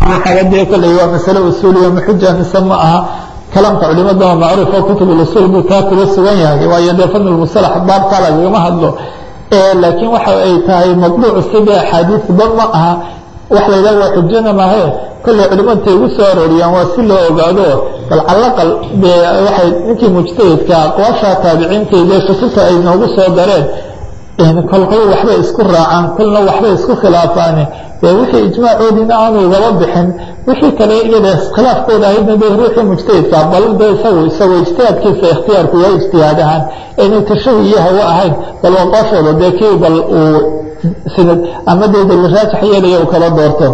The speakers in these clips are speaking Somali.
waxaga dee kolley waa masale usuuliya maxuja mise ma aha kalaamka culimadana macruuf oo kutub usul buu taa kuga sugan yahay waayo dee fadl musalax baabkaa lagagama hadlo laakiin waxa ay tahay maqduuc sida axaadiisba ma aha wax la yidhaha waa xujana maahe kolley culimadta igu soo arooriyaan waa si loo ogaado bal calaqal dee waxay ninkii mujtahidka aqwaasha taabiciintayde kutubta ay noogu soo dareen kolkol waxbay isku raacaan kolna waxbay isku khilaafaane dee wixii ijmaacoodiina aanu igaba bixin wixii kale iyada iskhilaafkooda ahaydna de ruuxii mujtahidka bal de isagu isagoo ijtihaadkiisa ikhtiyaarku waa ijtihaad ahaan inay tashahi iyo hawo ahayn bal waqooshooda dee kii bal uu sinad ama dee dal raajax yeelaya uu kala doorto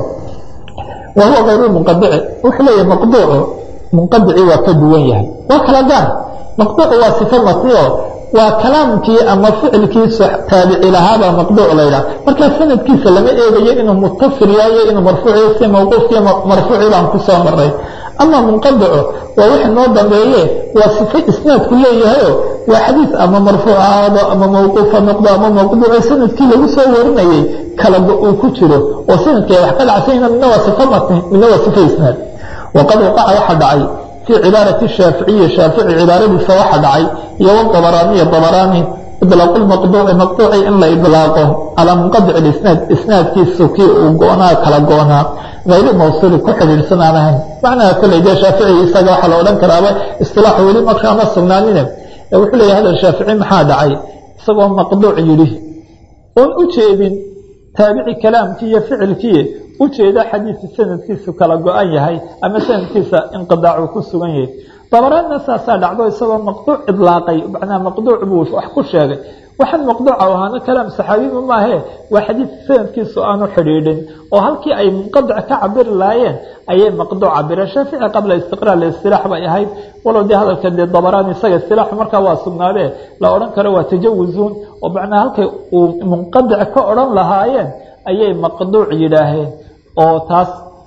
wa huwa kayru munqadici wuxuu leeyahay maqduucu munqadici waa ka duwan yahay waa kala gaar maqduucu waa sifo matniyo waa kalaamkii ama ficilkiisa taabici lahaabaa maqduuc laydhaha markaa sanadkiisa lama eegayo inuu mutasil yahayo inuu marfuuciyo si mawquufkii marfuuci baan ku soo maray ama munqadico waa wixi noo dambeeye waa sifo isnaadku leeyahayo waa xadiis ama marfuuc ahaado ama mawquufa noqdo ama maqduuco sanadkii lagu soo warinayey kala uu ku jiro oo sanadkii wax ka dhacsanyna midna waa sifo matni midna waa sifo isnaad waqad waqaca waxa dhacay في cباaرة الشhاaفiعية شhاaفiعي cباaradiisa waxa dhacay iyo wطبرانية طبراني iطلاaq المqطوع مqطوعi in la iطلاaqo calى منqaطع الإسناad isنaadkiisu kii uu goonaa kala goonaa غayr mawصuل ku xidhiidhsan aan ahayn macnaha koley dee shaafiعي isaga waxaa la odhan karaaba iصطiلاح weli markaa ma sugnaanine wuxuu leeya hadal shaafiعي maxaa dhacay isagoo maqduuc yidhi oon u jeedin taabici kalaamkii iyo ficilkii ujeeda xadiidka sanadkiisu kala go-an yahay ama sanadkiisa inqidaacu ku sugan yahay dabaraadna saasaa dhacdo isagoo maqduuc idlaaqay macnaa maqduuc buu wax ku sheegay waxaan maqduuca ahaana kalaam saxaabiba maahe waa xadiid sanadkiisu aanu xidhiidhin oo halkii ay munqadic ka cabiri lahaayeen ayay maqduuc cabireen shaafici qabla istiqraar istilaax bay ahayd walow dee hadalka dee dabaraan isaga istilaaxu markaa waa sugnaadee la odhan karo waa tajawuzuun oo macnaa halkay uu munqadic ka odhan lahaayeen ayay maqduuc yidhaaheen oo taas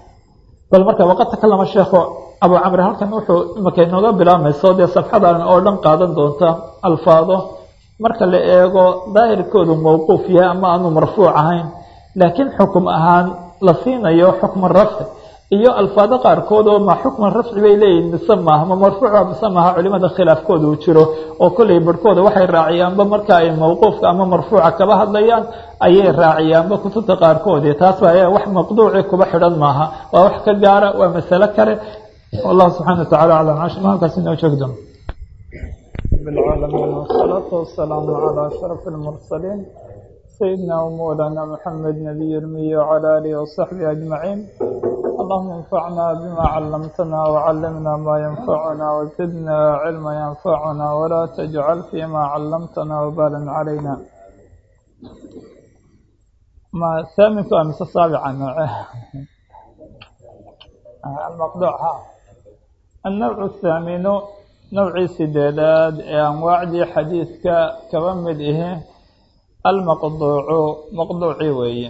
bal marka waqad takalama sheekhu abu camri halkan wuxuu imaka inooga bilaabmayso dee safxadan oo dhan qaadan doonta alfaado marka la eego daahirkoodu mawquuf yahay ama aanu marfuuc ahayn laakiin xukum ahaan la siinayo xukma rafci iyo alfaado qaarkood oo ma xukman rafci bay leeyihin mise maaha ma marfuuca mise maaha culimada khilaafkooda uu jiro oo kolley barhkooda waxay raaciyaanba marka ay mawquufka ama marfuuca kaba hadlayaan ayay raaciyaanba kutubta qaarkoodii taas baa wax maqduuci kuba xidhan maaha waa wax ka gaara waa masalo kale wallahu subxana wa tacala aclam cashma halkaas inoo joog doon بالعالمين والصلاة والسلام على أشرف المرسلين سيدنا ومولانا محمد نبي المية وعلى آله وصحبه أجمعين اللهم انفعنا بما علمتنا وعلمنا ما ينفعنا وزدنا علما ينفعنا ولا تجعل فيما علمتنا وبالا علينا ما ثامن أمس السابعة المقطوع ها النوع الثامن نوعي سديداد أنواعدي حديثك كممد إيه المقطوع مقطوعي وي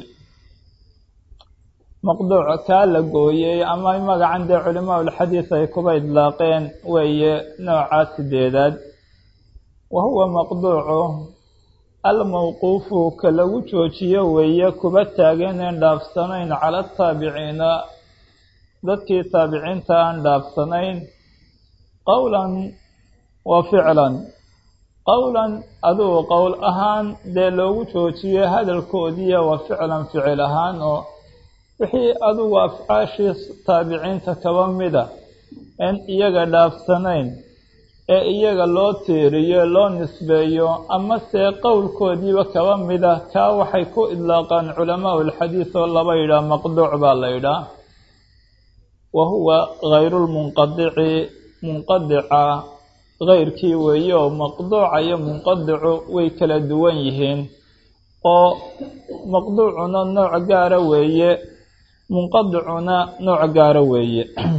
مقطوع كالا قويي أما magacan dee culimaa ulxadiid ay kuba idlaaqeen weeye nooca sideedaad wa huwa maqduucu almawquufu ka lagu joojiyo weeye kuba taaganeen dhaafsanayn cala ataabiciina dadkii taabiciinta aan dhaafsanayn qowlan wa ficlan qowlan adugu qowl ahaan dee loogu joojiyo hadalkoodiiya wa ficlan ficil ahaan oo wixii adugu afcaashii taabiciinta kaba mida en iyaga dhaafsanayn ee iyaga loo tiiriyo loo nisbeeyo ama see qowlkoodiiba kaba mida kaa waxay ku idlaaqaan culamaa ulxadiid oo laba yidhaah maqduuc baa la yidhaah wa huwa hayrulmunqadici munqadica keyrkii weeye oo maqduuca iyo munqadicu way kala duwan yihiin oo maqduucuna nooc gaara weeye munqadicuna nooc gaara weeye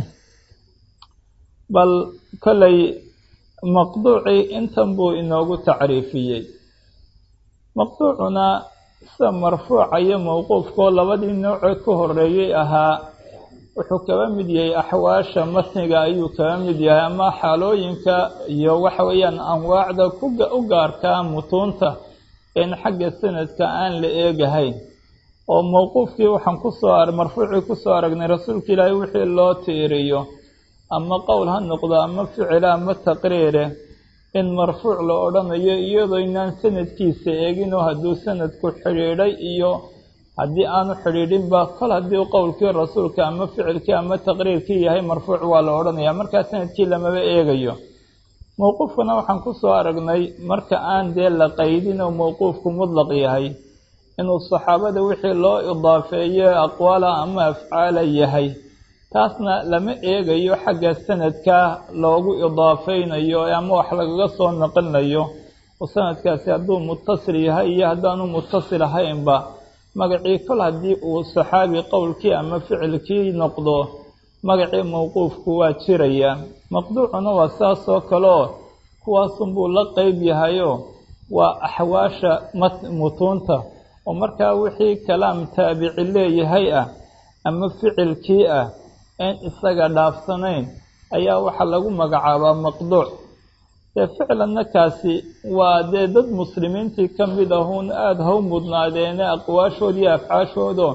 bal kollay maqduucii intan buu inoogu tacriifiyey maqduucuna sida marfuuca iyo mawquufkoo labadii noocee ka horeeyey ahaa wuxuu kaba mid yahay axwaasha matniga ayuu kaba mid yahay ama xaalooyinka iyo waxa weeyaan anwaacda u gaarkaa mutuunta in xagga sanadka aan la eegahayn oo mawquufkii waxaan kusoo ar marfuucii kusoo aragnay rasuulka ilaahay wixii loo tiiriyo ama qowl ha noqdo ama ficila ama taqriire in marfuuc la odhanayo iyadoo inaan sanadkiisa eeginoo hadduu sanadku xidhiidhay iyo haddii aanu xidhiidhinba kol haddii qowlkii rasuulka ama ficilkii ama taqriirkii yahay marfuuc waa la odhanaya markaa sanadkii lamaba eegayo mowquufkana waxaan kusoo aragnay marka aan dee la qaydin oo mowquufku mudlaq yahay inuu saxaabada wixii loo idaafeeyo aqwaala ama afcaala yahay taasna lama eegayo xagga sanadka loogu idaafeynayo ama wax lagaga soo naqlinayo oo sanadkaasi hadduu mutasil yahay iyo haddaanu mutasil ahaynba magacii kol haddii uu saxaabi qowlkii ama ficilkii noqdo magacii mowquufku waa jiraya maqduucuna waa saas oo kaleo kuwaasunbuu la qeyb yahayo waa axwaasha mutuunta oo markaa wixii kalaam taabici leeyahay ah ama ficilkii ah een isaga dhaafsanayn ayaa waxaa lagu magacaabaa maqduuc dee ficlanna kaasi waa dee dad muslimiintii ka mid ahuun aada haw mudnaadeene aqwaashood iyo afcaashoodo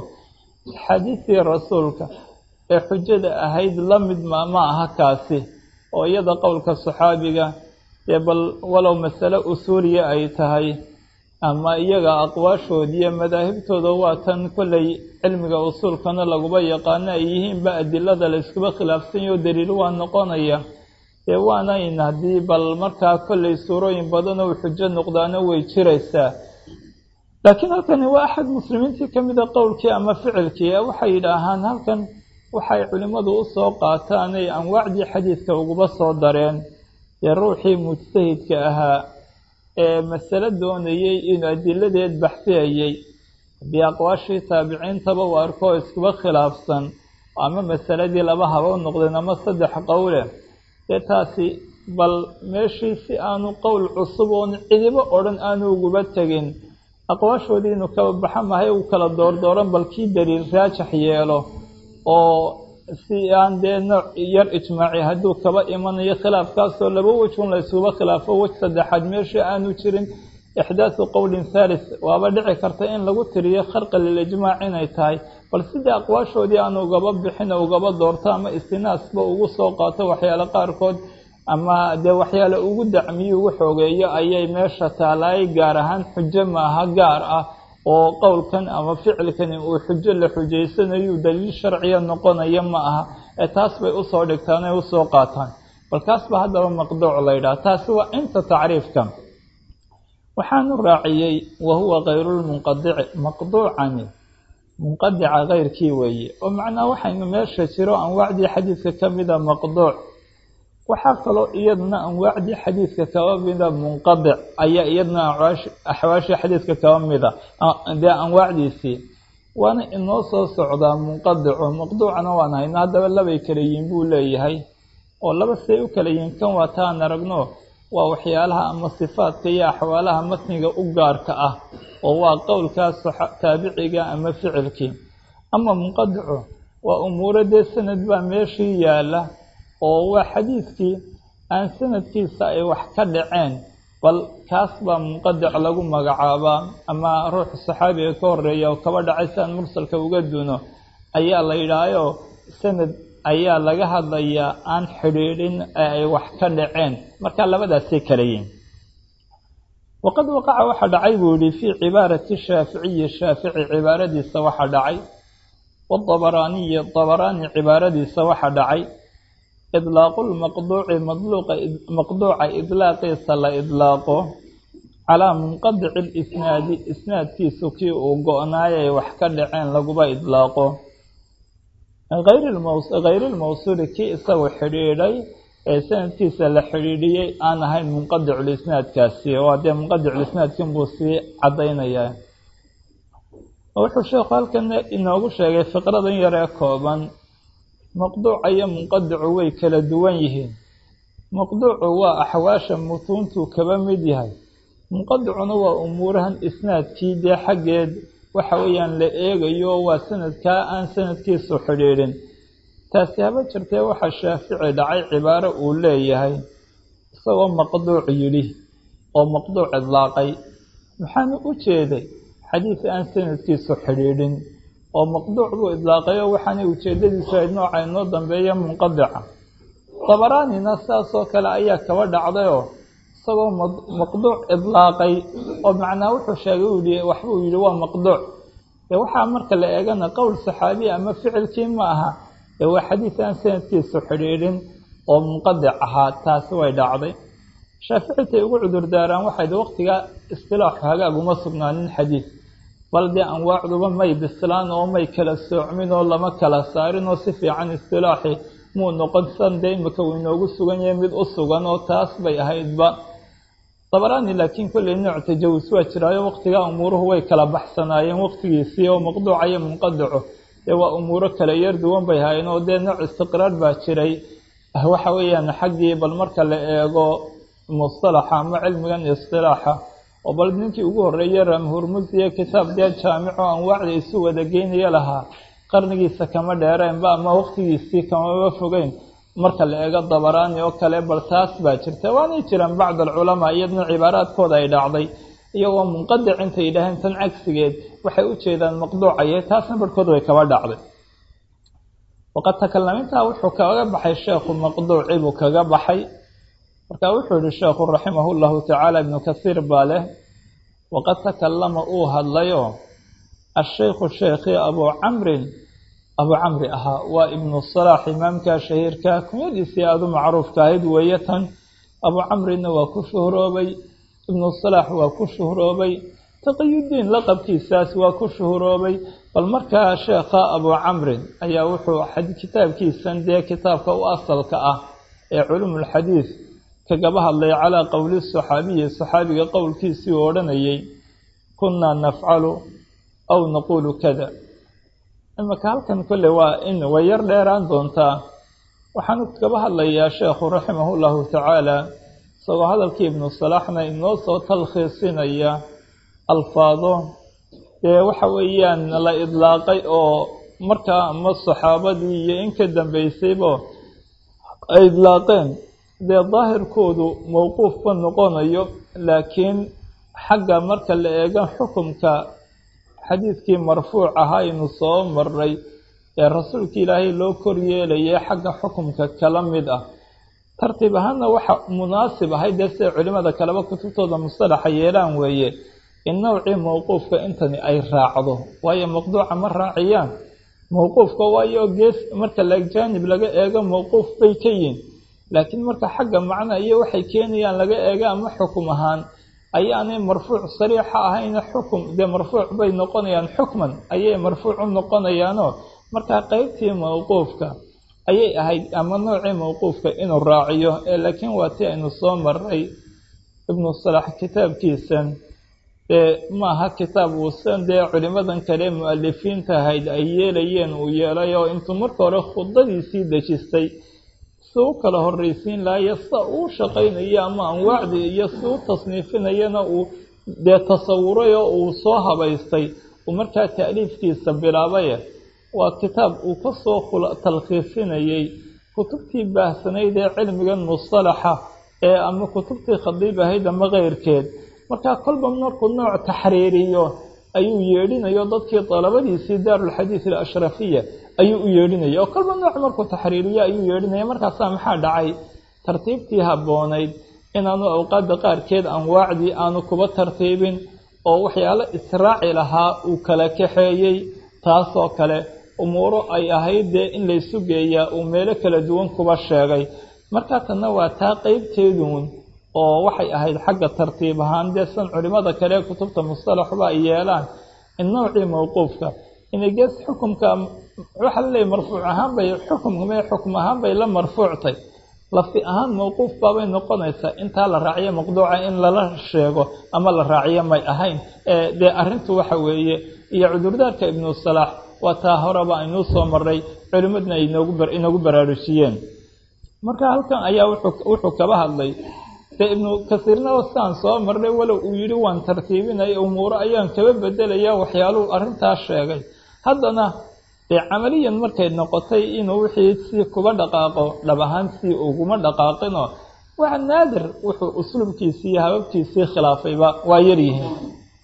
xadiisii rasuulka ee xujada ahayd la mid ma ma aha kaasi oo iyada qowlka saxaabiga dee bal walow masale usuuliya ay tahay ama iyaga aqwaashood iyo madaahibtooda waa tan kollay cilmiga usuulkana laguba yaqaano ay yihiinba adilada la iskuba khilaafsanyaho daliil waa noqonaya dee waana in haddii bal markaa kollay suurooyin badan oo xujo noqdaana way jiraysaa laakiin halkani waa axad muslimiintii ka mida qowlkii ama ficilkii waxay yidhaahaan halkan waxay culimmadu u soo qaataanay anwaacdii xadiidka uguba soo dareen dee ruuxii mujtahidka ahaa ee masale doonayey inuu adiladeed baxsiyayey haddii aqwaashii taabiciintaba u arkoo iskuba khilaafsan ama masaladii laba haba u noqdeen ama saddex qowle dee taasi bal meeshii si aanu qowl cusub oon cidibo odhan aanu uguba tegin aqwaashoodii inuu kaba baxa mahay uu kala doordooran bal kii daliil raajax yeelo oo si aan dee nooc yar ijmaaci hadduu kaba imanayo khilaafkaasoo laba wejun la isuba khilaafo wej saddexaad meeshii aanu jirin ixdaasu qowlin thalis waaba dhici karta in lagu tiriyo kharqa lilijmaac inay tahay bal sidii aqwaashoodii aanu ugaba bixin oo ugaba doorto ama istinaasba ugu soo qaato waxyaale qaarkood ama dee waxyaale ugu dacmiyo ugu xoogeeyo ayay meesha taalaay gaar ahaan xujo maaha gaar ah oo qowlkan ama ficilkani uu xujo la xujaysanayu daliil sharciya noqonaya ma aha ee taas bay usoo dhigtaan ay usoo qaataan bal kaas ba haddaba maqduuc la yidhaha taasi waa inta tacriifka waxaanu raaciyey wa huwa kayrulmunqadici maqduucani munqadica keyrkii weeye oo macnaa waxaynu meesha jiro anwaacdii xadiidka ka mida maqduuc waxaa kaloo iyadna anwaacdii xadiidka kaba mida munqadic ayaa iyadna axwaashii xadiidka kaba mida dee anwaacdiisii waana inoo soo socdaa munqadico maqduucana waan hayno haddaba labay kala yihin buu leeyahay oo laba say u kala yihin kan waa taan aragno waa waxyaalaha ama sifaadka iyo axwaalaha matniga u gaarka ah oo waa qowlkaas taabiciga ama ficilkii ama munqadico waa umuuro dee sanad baa meeshii yaala oo waa xadiidkii aan sanadkiisa ay wax ka dhaceen bal kaas baa munqadic lagu magacaabaa ama ruuxa saxaabiga ka horeeya oo kaba dhacay si aan mursalka uga duno ayaa la yidhaahayo sanad ayaa laga hadlayaa aan xidhiidhin ee ay wax ka dhaceen marka labadaasay kala yihin waqad waqaca waxaa dhacay buu yihi fii cibaarati shaaficiyi shaafici cibaaradiisa waxaa dhacay waabaraaniyi dabaraani cibaaradiisa waxaa dhacay idlaaqu lmaqduuci maqduuca idlaaqiisa la idlaaqo calaa munqadici lisnaadi isnaadkiisu kii uu go-naayay wax ka dhaceen laguba idlaaqo hayri lmawsuuli kii isagu xidhiidhay ee sanadkiisa la xidhiidhiyey aan ahayn munqadiculisnaadkaasi oo dee munqadiculisnaadkin buu sii caddaynayaa wuxuu sheekhu halkan inoogu sheegay fiqradan yaree kooban maqduuca iyo munqadicu way kala duwan yihiin maqduucu waa axwaasha mutuuntuu kaba mid yahay munqadicuna waa umuurahan isnaadkii dee xaggeed waxa weeyaan la eegayo waa sanadkaa aan sanadkiisu xidhiidhin taasi haba jirtee waxaa shaafici dhacay cibaaro uu leeyahay isagoo maqduuc yidhi oo maqduuc idlaaqay maxaanu u jeeday xadiid aan sanadkiisu xidhiidhin oo maqduuc buu idlaaqayo waxaanay ujeedadiisu ahayd nooca inoo dambeeya munqadica dabaraanina saasoo kale ayaa kaba dhacdayoo isagoo maqduuc idlaaqay oo macnaa wuxuu sheegay uu yihi waxbuu yidhi waa maqduuc ee waxaa marka la eegana qowl saxaabiya ama ficilkii ma aha ee waa xadiid aan sanadkiisu xidhiidhin oo munqadic ahaa taasi way dhacday shaaficitay ugu cudurdaaraan waxayd waqtigaa istilaaxu hagaaguma sugnaanin xadiid bal dee anwaacduba may bislaan oo may kala soocmin oo lama kala saarin oo si fiican istilaaxi muu noqon san dee imika uu inoogu sugan yahay mid u sugan oo taas bay ahaydba dabaraani laakiin kolley nooc tajawus waa jiraayo waqtigaa umuuruhu way kala baxsanaayeen waqtigiisii oo maqduuca iyo munqadico dee waa umuuro kale yar duwan bay haayeen oo dee nooc istiqraar baa jiray waxa weeyaan xaggii bal marka la eego mustalaxa ama cilmigan istilaaxa oo bal ninkii ugu horreeyey ramhurmusiye kitaab dee jaamico anwaacda isu wada geynaya lahaa qarnigiisa kama dheereenba ama waqtigiisii kamaba fogeyn marka la eego dabaraani oo kale bal taas baa jirta waanay jiraan bacd alculamaa iyadna cibaaraadkooda ay dhacday iyagoo munqadic intay yidhaaheen tan cagsigeed waxay u jeedaan maqduucaye taasna barhkood way kaba dhacday waqad takalamintaa wuxuu kaga baxay sheekhu maqduuci buu kaga baxay marka wuxuu yihi sheekhu raximah llahu tacaala ibnu kasiir baa leh waqad takalama uu hadlayo ashaykhu sheekhi abuu camrin abuu camri ahaa waa ibnu salaax imaamka shahiirka kunyadiisii aada u macruufka ahayd weeye tan abuu camrina waa ku shuhroobay ibnu salaax waa ku shuhroobay taqiyudiin laqabkiisaas waa ku shuhroobay bal markaa sheekha abuu camrin ayaa wuxuu kitaabkiisan dee kitaabka u asalka ah ee culumulxadiid kagaba hadlay calaa qowli saxaabiyi saxaabiga qowlkiisii uu odhanayay kunnaa nafcalu aw naquulu kada imaka halkan kolle waa in way yar dheeraan doontaa waxaanu kaba hadlayaa sheekhu raximahu llahu tacaala isagoo hadalkii ibnu salaaxna inoo soo talkhiisinaya alfaado dee waxa weeyaan la idlaaqay oo markaa ama saxaabadii iyo in ka dambeysayba ay idlaaqeen dee daahirkoodu mowquufba noqonayo laakiin xagga marka la eego xukumka xadiidkii marfuuc ahaa aynu soo maray ee rasuulka ilaahay loo kor yeelayay xagga xukumka kala mid ah tartiib ahaanna waxa munaasib ahay dee siday culimada kaleba kutubtooda mustalaxa yeelaan weeye in nowcii mowquufka intani ay raacdo waayo maqduuca ma raaciyaan mowquufka waayo gees marka lajaanib laga eego mowquuf bay ka yihin laakiin marka xagga macna iyo waxay keenayaan laga eega ama xukum ahaan ayaanay marfuuc sariixa ahayna xukum dee marfuuc bay noqonayaan xukman ayay marfuuc u noqonayaanoo markaa qeybtii mowquufka ayay ahayd ama noocii mowquufka inuu raaciyo ee laakiin waa ti aynu soo maray ibnu salax kitaabkiisan dee maaha kitaab uusan dee culimadan kale mu-alifiinta ahayd ay yeelayeen uu yeelay oo intuu marka hore khudbadiisii dejistay si u kala horreysiin lahayo sida uu shaqaynayo ama anwaacdii iyo si u tasniifinayana uu dee tasawuray oo uu soo habaystay uu markaa ta'liifkiisa bilaabaye waa kitaab uu ka soo talkhiisinayey kutubtii baahsanayd ee cilmigan mustalaxa ee ama kutubtii khadiib ahayd ama keyrkeed markaa kolba markuu nooc taxriiriyo ayuu yeedhinayo dadkii dalabadiisii daarulxadiid alashrafiya ayuu u yeedhinaya oo kolba nooc markuu taxriiriyo ayuu yeedhinaya markaasaa maxaa dhacay tartiibtii habboonayd inaanu awqaadda qaarkeed anwaacdii aanu kuba tartiibin oo waxyaalo israaci lahaa uu kala kaxeeyey taasoo kale umuuro ay ahayd dee in laysu geeyaa uu meelo kala duwan kuba sheegay markaa tanna waa taa qeybteeduun oo waxay ahayd xagga tartiib ahaan dee san culimada kale ee kutubta mustalaxba ay yeelaan in nowcii mowquufka inay gees xukumka waxaa laleeyahy marfuuc ahaan bay xukumkame xukum ahaan bay la marfuuctay lafdi ahaan mowquuf baabay noqonaysaa intaa la raaciyo maqduuca in lala sheego ama la raaciyo may ahayn dee arrintu waxa weeye iyo cudurdaarka ibnu salaax waa taa horeba aynuu soo maray culimmadna ay inoogu baraarujiyeen marka halkan ayaa wuxuu kaba hadlay dee ibnu kasiirna saan soo marnay walow uu yidhi waan tartiibinaya umuuro ayaan kaba bedelaya waxyaaluhu arrintaas sheegay haddana dee camaliyan markay noqotay inuu wixii si kuba dhaqaaqo dhab ahaan si uguma dhaqaaqinoo waa naadir wuxuu usluubkiisii iyo hababkiisii khilaafayba waa yaryihiin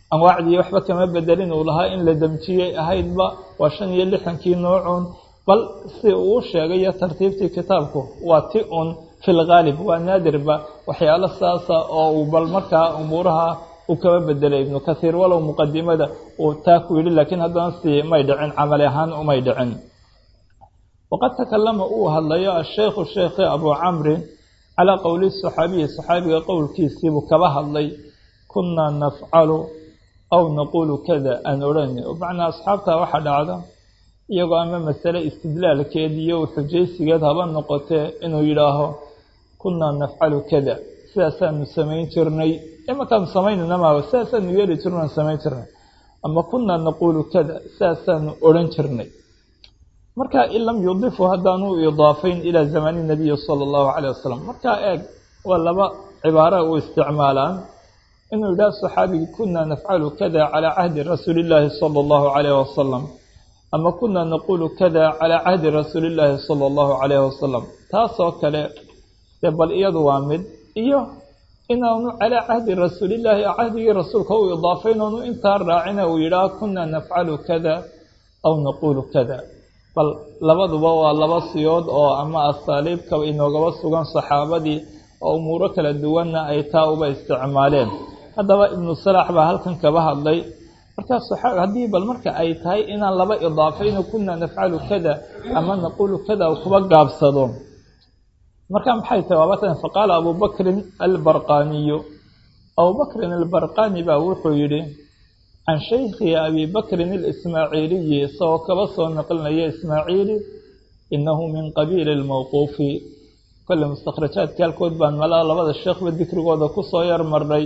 anwaacdii waxba kama bedelin uu lahaa in la damjiyey ahaydba waa shan iyo lixankii noocuun bal si uu sheegayo tartiibtii kitaabku waa ti un fi lgaalib waa naadirba waxyaalo saasa oo uu bal markaa umuuraha uu kaba bedelay ibnu kathiir walow muqadimada uu taa ku yidhi laakiin haddana si may dhicin camali ahaan umay dhicin waqad takalama uu hadlayo asheikhu sheekhi abu camrin calaa qowli saxaabiyi saxaabiga qowlkiisiibuu kaba hadlay kunaa nafcalu aw naquulu kada aan odhani macnaa asxaabtaa waxaa dhacda iyagoo ama masale istidlaalkeed iyo xujaysigeed haba noqotee inuu yidhaaho kunaa nafcalu kada sidaasaanu samayn jirnay imankaanu samaynana maa sidaasaanu yeeli jirnaan samayn jirnay ama kunaa naquulu kada sidaasaanu odhan jirnay marka in lam yudifu haddaanu idaafayn ilaa zamani nabiyi sala allahu caleyh wasalam markaa eeg waa laba cibaara u isticmaalaan inuu yidhaha saxaabigii kunaa nafcalu kada calaa cahdi rasuuli illaahi sala allahu calayh wasalam ama kunaa naquulu kada calaa cahdi rasuuli illaahi sala allahu calayh wasalam taasoo kale dee bal iyadu waa mid iyo inaanu calaa cahdi rasuulillaahi cahdigii rasuulka u idaafayn oonu intaa raacina uu yidhaah kunaa nafcalu kada aw naquulu kada bal labaduba waa laba siyood oo ama asaaliibka inoogaba sugan saxaabadii oo umuuro kala duwanna ay taa uba isticmaaleen haddaba ibnu salaax baa halkan kaba hadlay markaa saxaabi haddii bal marka ay tahay inaan laba idaafayno kunaa nafcalu kada ama naquulu kada kuba gaabsado marka maxay tahay waabatan faqaala abubakrin albarqaniyu abubakrin albarqani baa wuxuu yidhi can shaykhi abi bakrin alismaaciiliyi isagoo kaba soo naqlinaya ismaaciili inahu min qabiili lmawquufi kolle mustakhrajaadka halkood baan malaa labada sheekhba dikrigooda kusoo yar marnay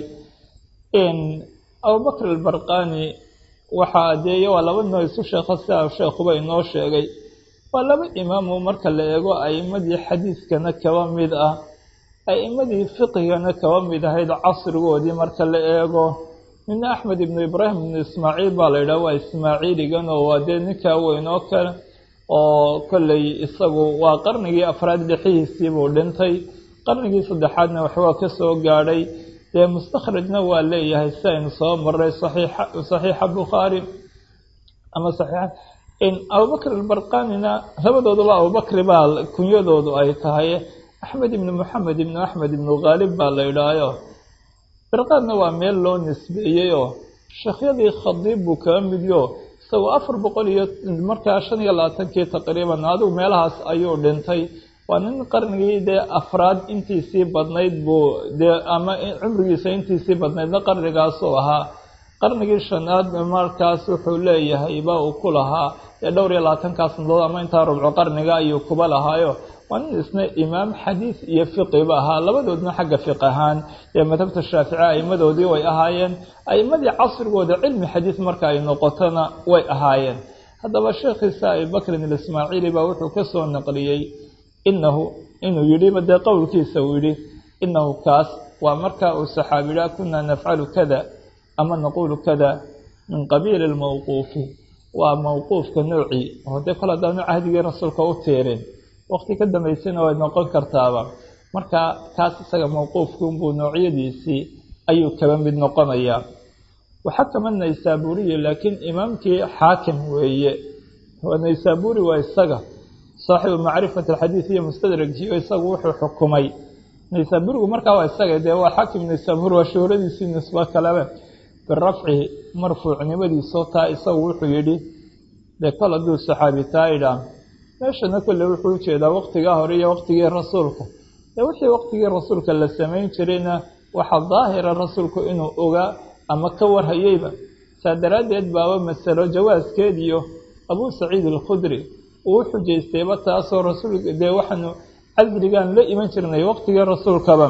abubakr albarqani waxaa adeeye waa laba noo isu sheekha sidaa sheekhuba inoo sheegay waa laba imaamu marka la eego a'imadii xadiiskana kaba mid ah a'imadii fiqigana kaba mid ahayd casrigoodii marka la eego nina axmed ibnu ibraahim ibnu ismaaciil baa la yidhaha waa ismaaciiligan oo waa dee ninkaa weyn oo kale oo kolley isagu waa qarnigii afraad lixihiisiibuu dhintay qarnigii saddexaadna waxbaa ka soo gaadhay dee mustakhrajna waa leeyahay si aynu soo marray saxiixa bukhaari ama saxiixa abubakr albarqanina labadooduba abubakri baa kunyadoodu ay tahay axmed ibnu moxamed ibnu axmed ibnu khaalib baa la yidhaahayo barqaadna waa meel loo nisbeeyey oo sheekhyadii khadiib buu kaga midyo isagoo afar boqol iyo markaa shan iyo labaatankii taqriiban adigu meelahaas ayuu dhintay waa nin qarnigii dee afraad intiisii badnayd buu dee ama cumrigiisa intiisii badnaydna qarnigaasuu ahaa qarnigii shanaad markaas wuxuu leeyahay ba uu ku lahaa dee dhowr iyo labaatankaa sanadood ama intaa rubco qarniga ayuu kuba lahaayo waa nin isna imaam xadiis iyo fiqiba ahaa labadoodna xagga fiq ahaan ee madhabta shaafici a'imadoodii way ahaayeen a'imadii casrigooda cilmi xadiis marka ay noqotona way ahaayeen haddaba sheekhiisa abibakrin alismaaciili baa wuxuu ka soo naqliyey inahu inuu yidhiba dee qowlkiisa uu yidhi inahu kaas waa marka uu saxaabiyaa kunaa nafcalu kada ama naquulu kada min qabiili lmawquufi waa mawquufka noocii oo dee kol haddaanu cahdigii rasuulka u tiirin waqti ka dambaysana way noqon kartaaba marka kaas isaga mawquufki unbuu noocyadiisii ayuu kaba mid noqonayaa waxakama naysaburiyi laakiin imaamkii xaakim weeye naysaburi waa isaga saaxibu macrifat alxadiid iyo mustadragiyo isagu wuxuu xukumay naysaburigu markaa waa isaga dee waa xaakim naysaburi waa shuhradiisii nisbo kalebe birafci marfuucnimadiisoo taa isagu wuxuu yidhi dee kol hadduu saxaabi taa idhaa meeshana kolle wuxuu ujeedaa waqtigaa hore iyo waqtigii rasuulka dee wixii waqtigii rasuulka la samayn jirayna waxaa daahira rasuulku inuu ogaa ama ka warhayeyba saa daraaddeed baaba masalo jawaaskeed iyo abuu saciid alkhudri uu u xujaystayba taasoo rasuulka dee waxaanu casrigaan la iman jirnay waqtigii rasuulkaba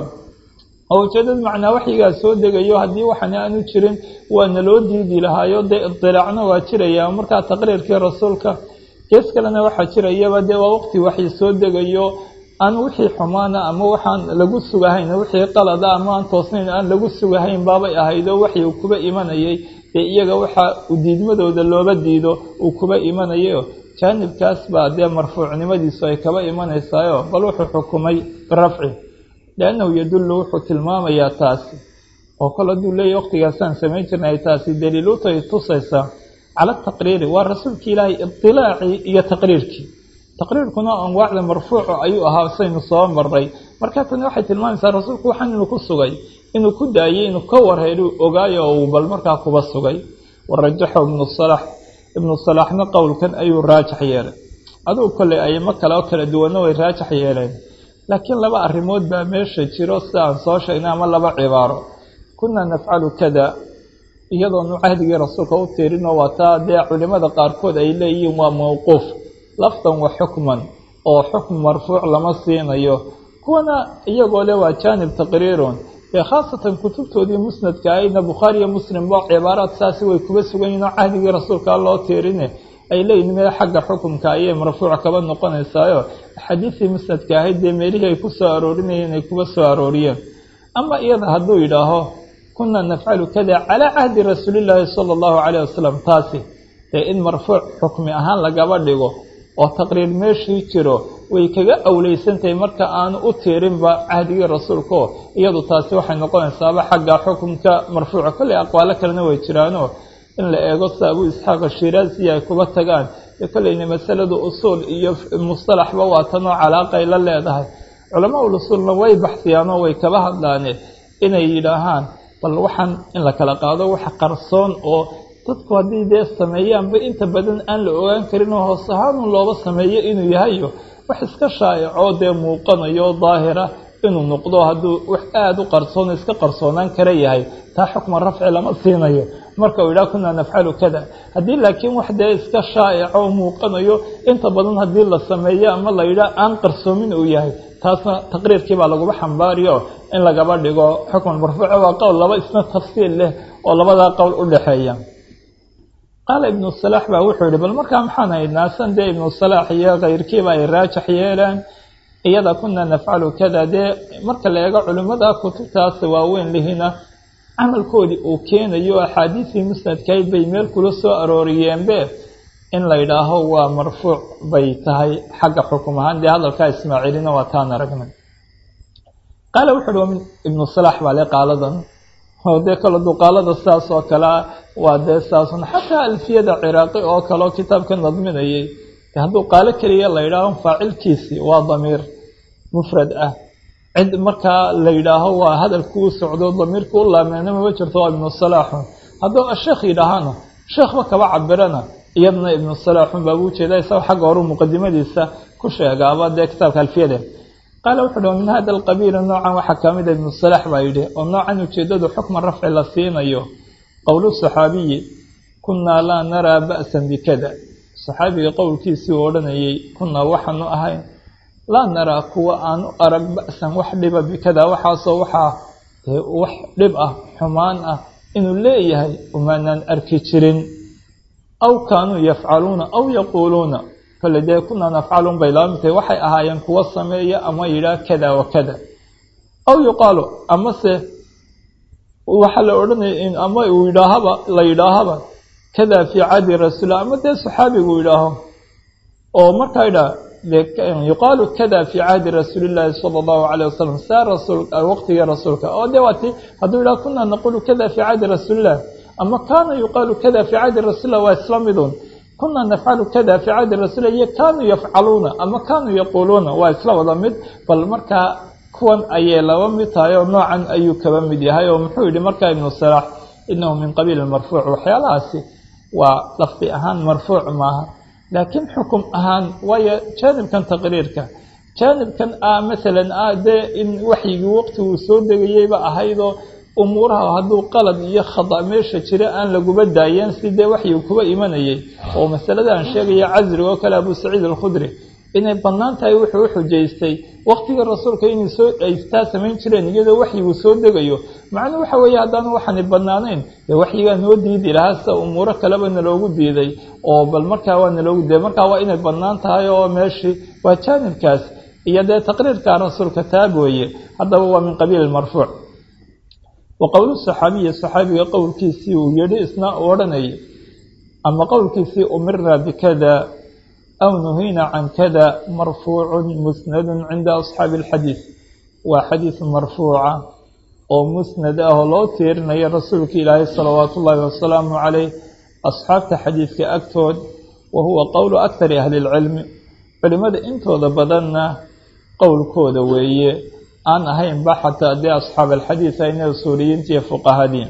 oo ujeedad macnaa waxyigaa soo degayo haddii waxan aanu jirin waana loo diidi lahaayo dee idilaacna waa jiraya markaa taqriirkii rasuulka gees kalena waxaa jirayaba dee waa waqti waxyi soo degayo aan wixii xumaana ama waxaan lagu sugahayn wixii qalada ama aan toosnayn aan lagu sugahayn baabay ahaydoo waxyi uu kuba imanayay dee iyaga waxa diidmadooda looba diido uu kuba imanayayo jaanibkaas baa dee marfuucnimadiisu ay kaba imanaysaayo bal wuxuu xukumay birafci liannahu yadullu wuxuu tilmaamayaa taasi oo kale hadduu leeyahy waqtigaasaan samayn jirna ay taasi daliilutay tusaysaa cala taqriiri waa rasuulka ilaahay idilaacii iyo taqriirkii taqriirkuna anwaacda marfuuca ayuu ahaa saynu soo maray markaa tani waxay tilmaamaysaa rasuulku waxaan inuu ku sugay inuu ku daayey inuu ka warheelu ogaayo oo uu bal markaa kuba sugay warajaxo ibnu salax ibnu salaxna qowlkan ayuu raajax yeelay adugu kolley ayamo kale oo kala duwanna way raajax yeeleen laakiin laba arrimood baa meesha jiro sida aan soo sheegnay ama laba cibaaro kunaa nafcalu kada iyadoonu cahdigii rasuulka u tiirinoo wataa dee culimada qaarkood ay leeyihiin waa mawquuf lafdan wa xukman oo xukm marfuuc lama siinayo kuwana iyagoo le waa jaanib taqriirun ee khaasatan kutubtoodii musnadka ayna bukhaari iyo muslimba cibaaraad saasi way kuba sugan yihin oo cahdigii rasuulka loo tiirine ay leeyihin mee xagga xukumka ayay marfuuc kaba noqonaysaayo axaadiistii musnadka ahayd dee meelihii ay ku soo aroorinayeen ay kuba soo arooriyeen ama iyada hadduu yidhaaho kunaa nafcalu kada calaa cahdi rasuulillaahi sala allahu calayh wasalam taasi dee in marfuuc xukmi ahaan lagaba dhigo oo taqriir meeshii jiro way kaga awleysantahay marka aanu u tiirinba cahdigii rasuulkaoo iyadu taasi waxay noqonaysaaba xagga xukunka marfuuca kolley aqwaalo kalena way jiraanoo in la eego sida abuu isxaaq ashiraasi ay kuba tagaan ee kolleyna masaladu usuul iyo mustalaxba waa tanoo calaaqay la leedahay culamaa ul usuulna way baxsiyaanoo way kaba hadlaane inay yidhaahaan bal waxaan in la kala qaado wax qarsoon oo dadku haddii dee sameeyaanba inta badan aan la ogaan karin oo hoos ahaanun looba sameeyo inuu yahayo wax iska shaa'icoo dee muuqanayo daahira inuu noqdo hadduu wax aada u qarsoon iska qarsoonaan kara yahay taa xukma rafci lama siinayo marka uu yidhaha kunaa nafcalu kada haddii laakiin wax dee iska shaa'ico muuqanayo inta badan haddii la sameeyo ama la yidhaha aan qarsoomin uu yahay taasna taqriirkii baa laguba xambaariyo in lagaba dhigo xukman marfuuca waa qowl laba isna tafsiil leh oo labadaa qowl u dhexeeya qaala ibnu salaax baa wuxuu yihi bal markaa maxaan haynaa san dee ibnu salaax iyo kayrkiiba ay raajax yeelaan iyada kunaa nafcalu kada dee marka la eego culimmada kutubtaas waaweyn lihina camalkoodii uu keenayo axaadiisii musnadkayd bay meel kula soo arooriyeenbe in la yidhaaho waa marfuuc bay tahay xagga xukum ahaan dee hadalkaa ismaaciilina waa taan aragnay qaala wuxu uhi ibnu salaax baa le qaaladan oo dee kale duqaalada sidaas oo kalea waa dee sidaasun xataa alfiyada ciraaqi oo kaleo kitaabka nadminayay hadduu qaalo keliya la yidhaaho faacilkiisii waa damiir mufrad ah cid markaa la yidhaaho waa hadalkuu socdo damiirka u laameyna mama jirto waa ibnu salaaxun hadduu asheekh yidhaahana sheekhba kaba cabirana iyadana ibnu salaaxun baabuu jeeda isaga xagga horu muqadimadiisa ku sheegaaba dee kitaabka alfiyade qaala wuxu uhi min hada alqabiili noocan waxaa ka mida ibnu salaax baa yidhi oo noocan ujeedadu xukma rafci la siinayo qowlu saxaabiyi kunaa laa naraa ba'san bikada saxaabiga qowlkiisii uu odhanayay kunaa waxaanu ahayn laa naraa kuwa aanu arag ba'san wax dhiba bikada waxaasoo waxaa wax dhib ah xumaan ah inuu leeyahay umaanaan arki jirin aw kaanuu yafcaluuna aw yaquuluuna kole dee kunaa nafcalun bay laba mid tahay waxay ahaayeen kuwa sameeya ama yidhaah kada wa kada aw yuqaalu amase waxaa la odhanaya ama uu yidhaahaba la yidhaahaba kada fii cadi rasuulah ama dee saxaabigu yidhaaho oo markaa yidhaah yuqaalu kada fii cahdi rasuulillaahi sala allahu calayh wasalam saa rasuul waqtigii rasuulka oo dee waati hadduu yidhaha kunaa naqulu kada fii cahdi rasuulillah ama kaana yuqaalu kada fii cahdi rasuulillah waa isla midun kunaa nafcalu kada fii cahdi rasuulilah iyo kaanuu yafcaluuna ama kaanuu yaquuluuna waa isla wada mid bal markaa kuwan ayay laba mid tahay oo noocan ayuu kaba mid yahay oo muxuu yidhi markaa ibnu salaax inahu min qabiili marfuuc waxyaalahaasi waa lafdi ahaan marfuuc maaha laakiin xukum ahaan waayo jaanibkan taqriirka jaanibkan ah masalan ah dee in waxyigii waqtiguu soo degayeyba ahaydoo umuuraha hadduu qalad iyo khada meesha jira aan laguba daayeen si dee waxyigu kuba imanayay oo masalada aan sheegaya casriga oo kale abu saciid alkhudri inay bannaan tahay wuxuu u xujaystay waqtigii rasuulka inay soo aystaa samayn jireen iyadoo waxyigu soo degayo macnuu waxa weeye haddaanu waxaani bannaanayn dee waxyigaa noo diidi lahaa sida umuuro kaleba naloogu diiday oo bal markaa waa naloogu diiday markaa waa inay bannaan tahay oo meeshii waa jaanibkaas iyo dee taqriirka rasuulka taab weeye haddaba waa min qabiili marfuuc wa qowlu saxaabiyi saxaabiga qowlkiisii uu yidhi isna u odhanayay ama qowlkiisii umira bikada aw nuhina can kada marfuucu musnadu cinda asxaabi alxadiid waa xadiid marfuuca oo musnad ah oo loo tiirinayo rasuulka ilaahay salawaatu ullaahi wasalaamu caleyh asxaabta xadiidka agtood wa huwa qowlu akari ahli lcilmi culimmada intooda badanna qowlkooda weeye aan ahaynba xataa dee asxaab alxadiid ayna usuuliyiinta iyo fuqahadii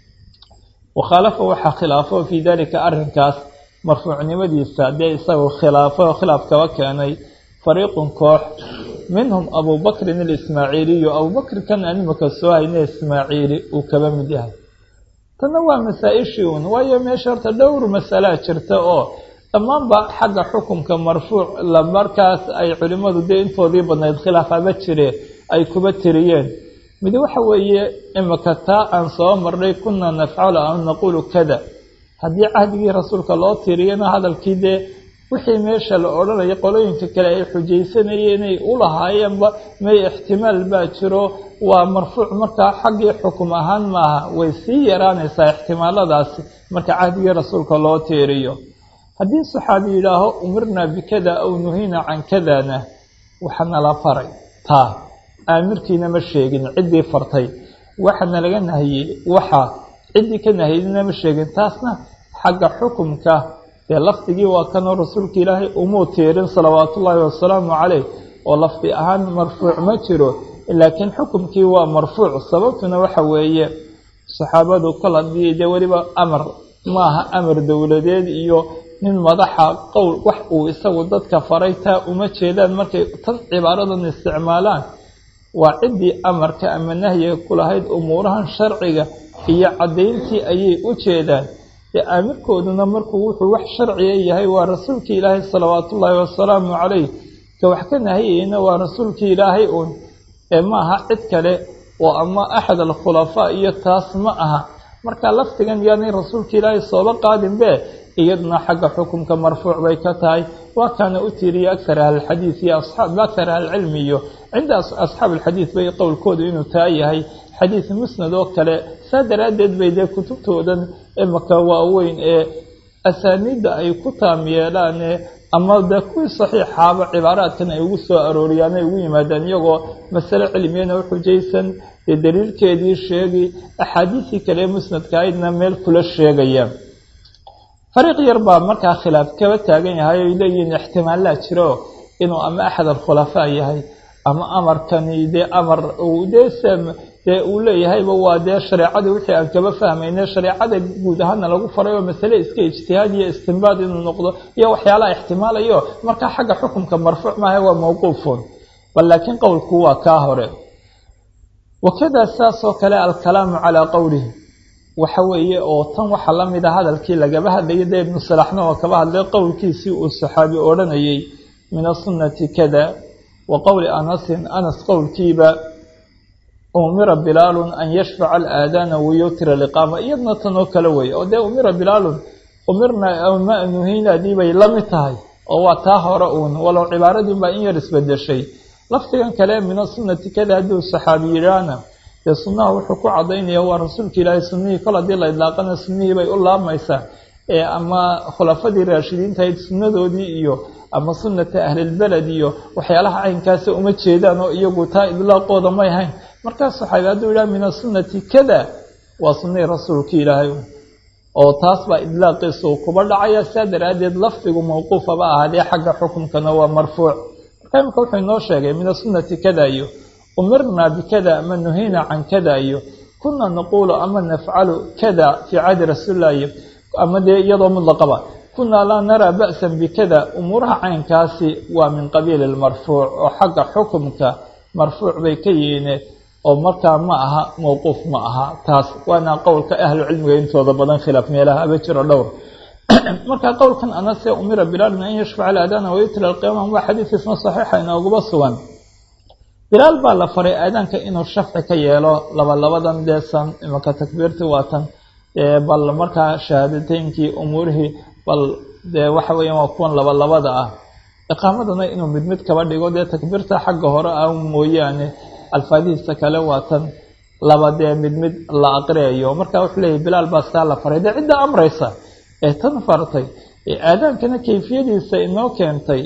wakhaalafa waxaa khilaafo fii dalika arrinkaas marfuucnimadiisa dee isagoo khilaafo khilaaf kaba keenay fariiqun koox minhum abubakrin alismaaciiliyu abubakrikan aan imika soo hayna ismaaciili uu kaba mid yahay tanna waa masaa-ishii uun waayo meesha horta dhowr masalaa jirta oo dhammaanba xagga xukunka marfuuc la markaas ay culimmadu dee intoodii badnayd khilaaf aba jireen ay kuba tiriyeen mid waxa weeye imika taa aan soo marnay kunaa nafcalu an naquulu kada haddii cahdigii rasuulka loo tiriyana hadalkii dee wixii meesha la odhanayo qolooyinka kale ay xujaysanayeen inay u lahaayeenba may ixtimaal baa jiro waa marfuuc markaa xaggii xukum ahaan maaha way sii yaraanaysaa ixtimaaladaasi marka cahdigii rasuulka loo tiiriyo haddii saxaabi yidhaaho umirnaa bikada aw nuhiina can kadana waxana la faray taa aamirkiina ma sheegin ciddii fartay waxana laga nahiyey waxa ciddii ka nahiyeyna ma sheegin taasna xagga xukumka dee lafdigii waa kanoo rasuulka ilaahay umuu tiirin salawaatu ullaahi wasalaamu caleyh oo lafdi ahaan marfuuc ma jiro laakiin xukumkii waa marfuuc sababtuna waxa weeye saxaabadu kol haddii dee weliba amar maaha amar dowladeed iyo nin madaxa qowl wax uu isagu dadka faray taa uma jeedaan markay tan cibaaradan isticmaalaan waa ciddii amarka ama nahyiga ku lahayd umuurahan sharciga iyo caddayntii ayay u jeedaan dee aamirkooduna markuu wuxuu wax sharciga yahay waa rasuulkii ilaahay salawaatullaahi wasalaamu caleyh ka wax ka nahiyeyna waa rasuulkii ilaahay uun ee ma aha cid kale oo ama axad alkhulafaa iyo taas ma aha marka lafdigan yaanay rasuulka ilaahay sooba qaadinbe iyaduna xagga xukumka marfuuc bay ka tahay waa kaana u tiiriya akar ahlilxadiid iyo asaab akar ahlilcilmi iyo cinda asxaab alxadiid bay qowlkoodu inuu taa yahay xadiid musnad oo kale saa daraaddeed bay dee kutubtoodan imaka waaweyn ee asaaniidda ay ku taam yeelaane ama dee kuwii saxiixaaba cibaaraadkan ay ugu soo arooriyaan ay ugu yimaadaan iyagoo masale cilmiyana u xujaysan dee daliilkeedii sheegi axaadiisii kale ee musnadka aydna meel kula sheegaya fariiq yar baa markaa khilaaf kaba taagan yahay oy leeyihiin ixtimaalaa jiro inuu ama axad alkhulafaa yahay ama amarkani dee amar dee dee uu leeyahayba waa dee shareecadii wixii aan kaba fahmayne shareecada guud ahaana lagu faray oo masale iska ijtihaad iyo istinbaad inuu noqdo iyo waxyaalaha ixtimaalayo markaa xagga xukumka marfuuc maaha waa mawquufun bal laakiin qowlku waa kaa hore wakada saasoo kale alkalaamu calaa qowlihi waxa weeye oo tan waxaa la mid a hadalkii lagaba hadlayay dee ibnu salaxna oo kaba hadlay qowlkiisii uu saxaabi odhanayay min asunnati kada wa qowli anasin anas qowlkiiba umira bilaalun an yashfaca alaadaana wayutira liqaama iyadna tanoo kale weeye oo dee umira bilaalun umirna ma nuhiinaadii bay la mid tahay oo waa taa hore uun walow cibaaradiin baa in yar isbedeshay lafdigan kale min asunnati kada hadduu saxaabi yidhaahna dee sunnaha wuxuu ku cadaynaya waa rasuulka ilaahay sunnihii kol haddii la idlaaqana sunnihii bay u laabmaysaa ee ama khulafadii raashidiintahayd sunnadoodii iyo ama sunnata ahlilbeled iyo waxyaalaha caynkaasa uma jeedaan oo iyagu taa idlaaqooda may hayn markaas saxaabi hadduu yidhaha min asunnati kada waa sunnihii rasuulka ilaahay oo taas baa idlaaqiisa uu kuba dhacaya saa daraaddeed lafdigu mawquufaba ahaadee xagga xukumkana waa marfuuc marka imika wuxuu inoo sheegay min asunnati kada iyo umirnaa bikada ama nuhiina can kada iyo kuna naquulu ama nafcalu kada fii cahdi rasuulilah iyo ama dee iyadoo mudlaqaba kunaa laa naraa ba'san bikada umuuraha caynkaasi waa min qabiili lmarfuuc oo xagga xukumka marfuuc bay ka yihiine oo markaa ma aha mawquuf ma aha taas waana qowlka ahlu cilmiga intooda badan khilaaf meelaha aba jiro dhowr marka qowlkan anase umira bilaalin an yashfaca alaadaana wayutila alqiyaama waa xadiis isna saxiixa inooguba sugan bilaal baa la faray aadaanka inuu shafci ka yeelo labalabadan deesan imanka takbiirtii waatan bal markaa shahaadateynkii umuurihii bal dee waxa weeyaan waa kuwan labalabada ah iqaamadana inuu mid mid kaba dhigo dee takbiirta xagga hore ah mooyaane alfaadihiisa kale waatan laba dee mid mid la aqriyayo marka wuxuu leeyahy bilaal baa saa la faray dee cidda amraysa ee tan fartay ee aadaankana kayfiyadiisa inoo keentay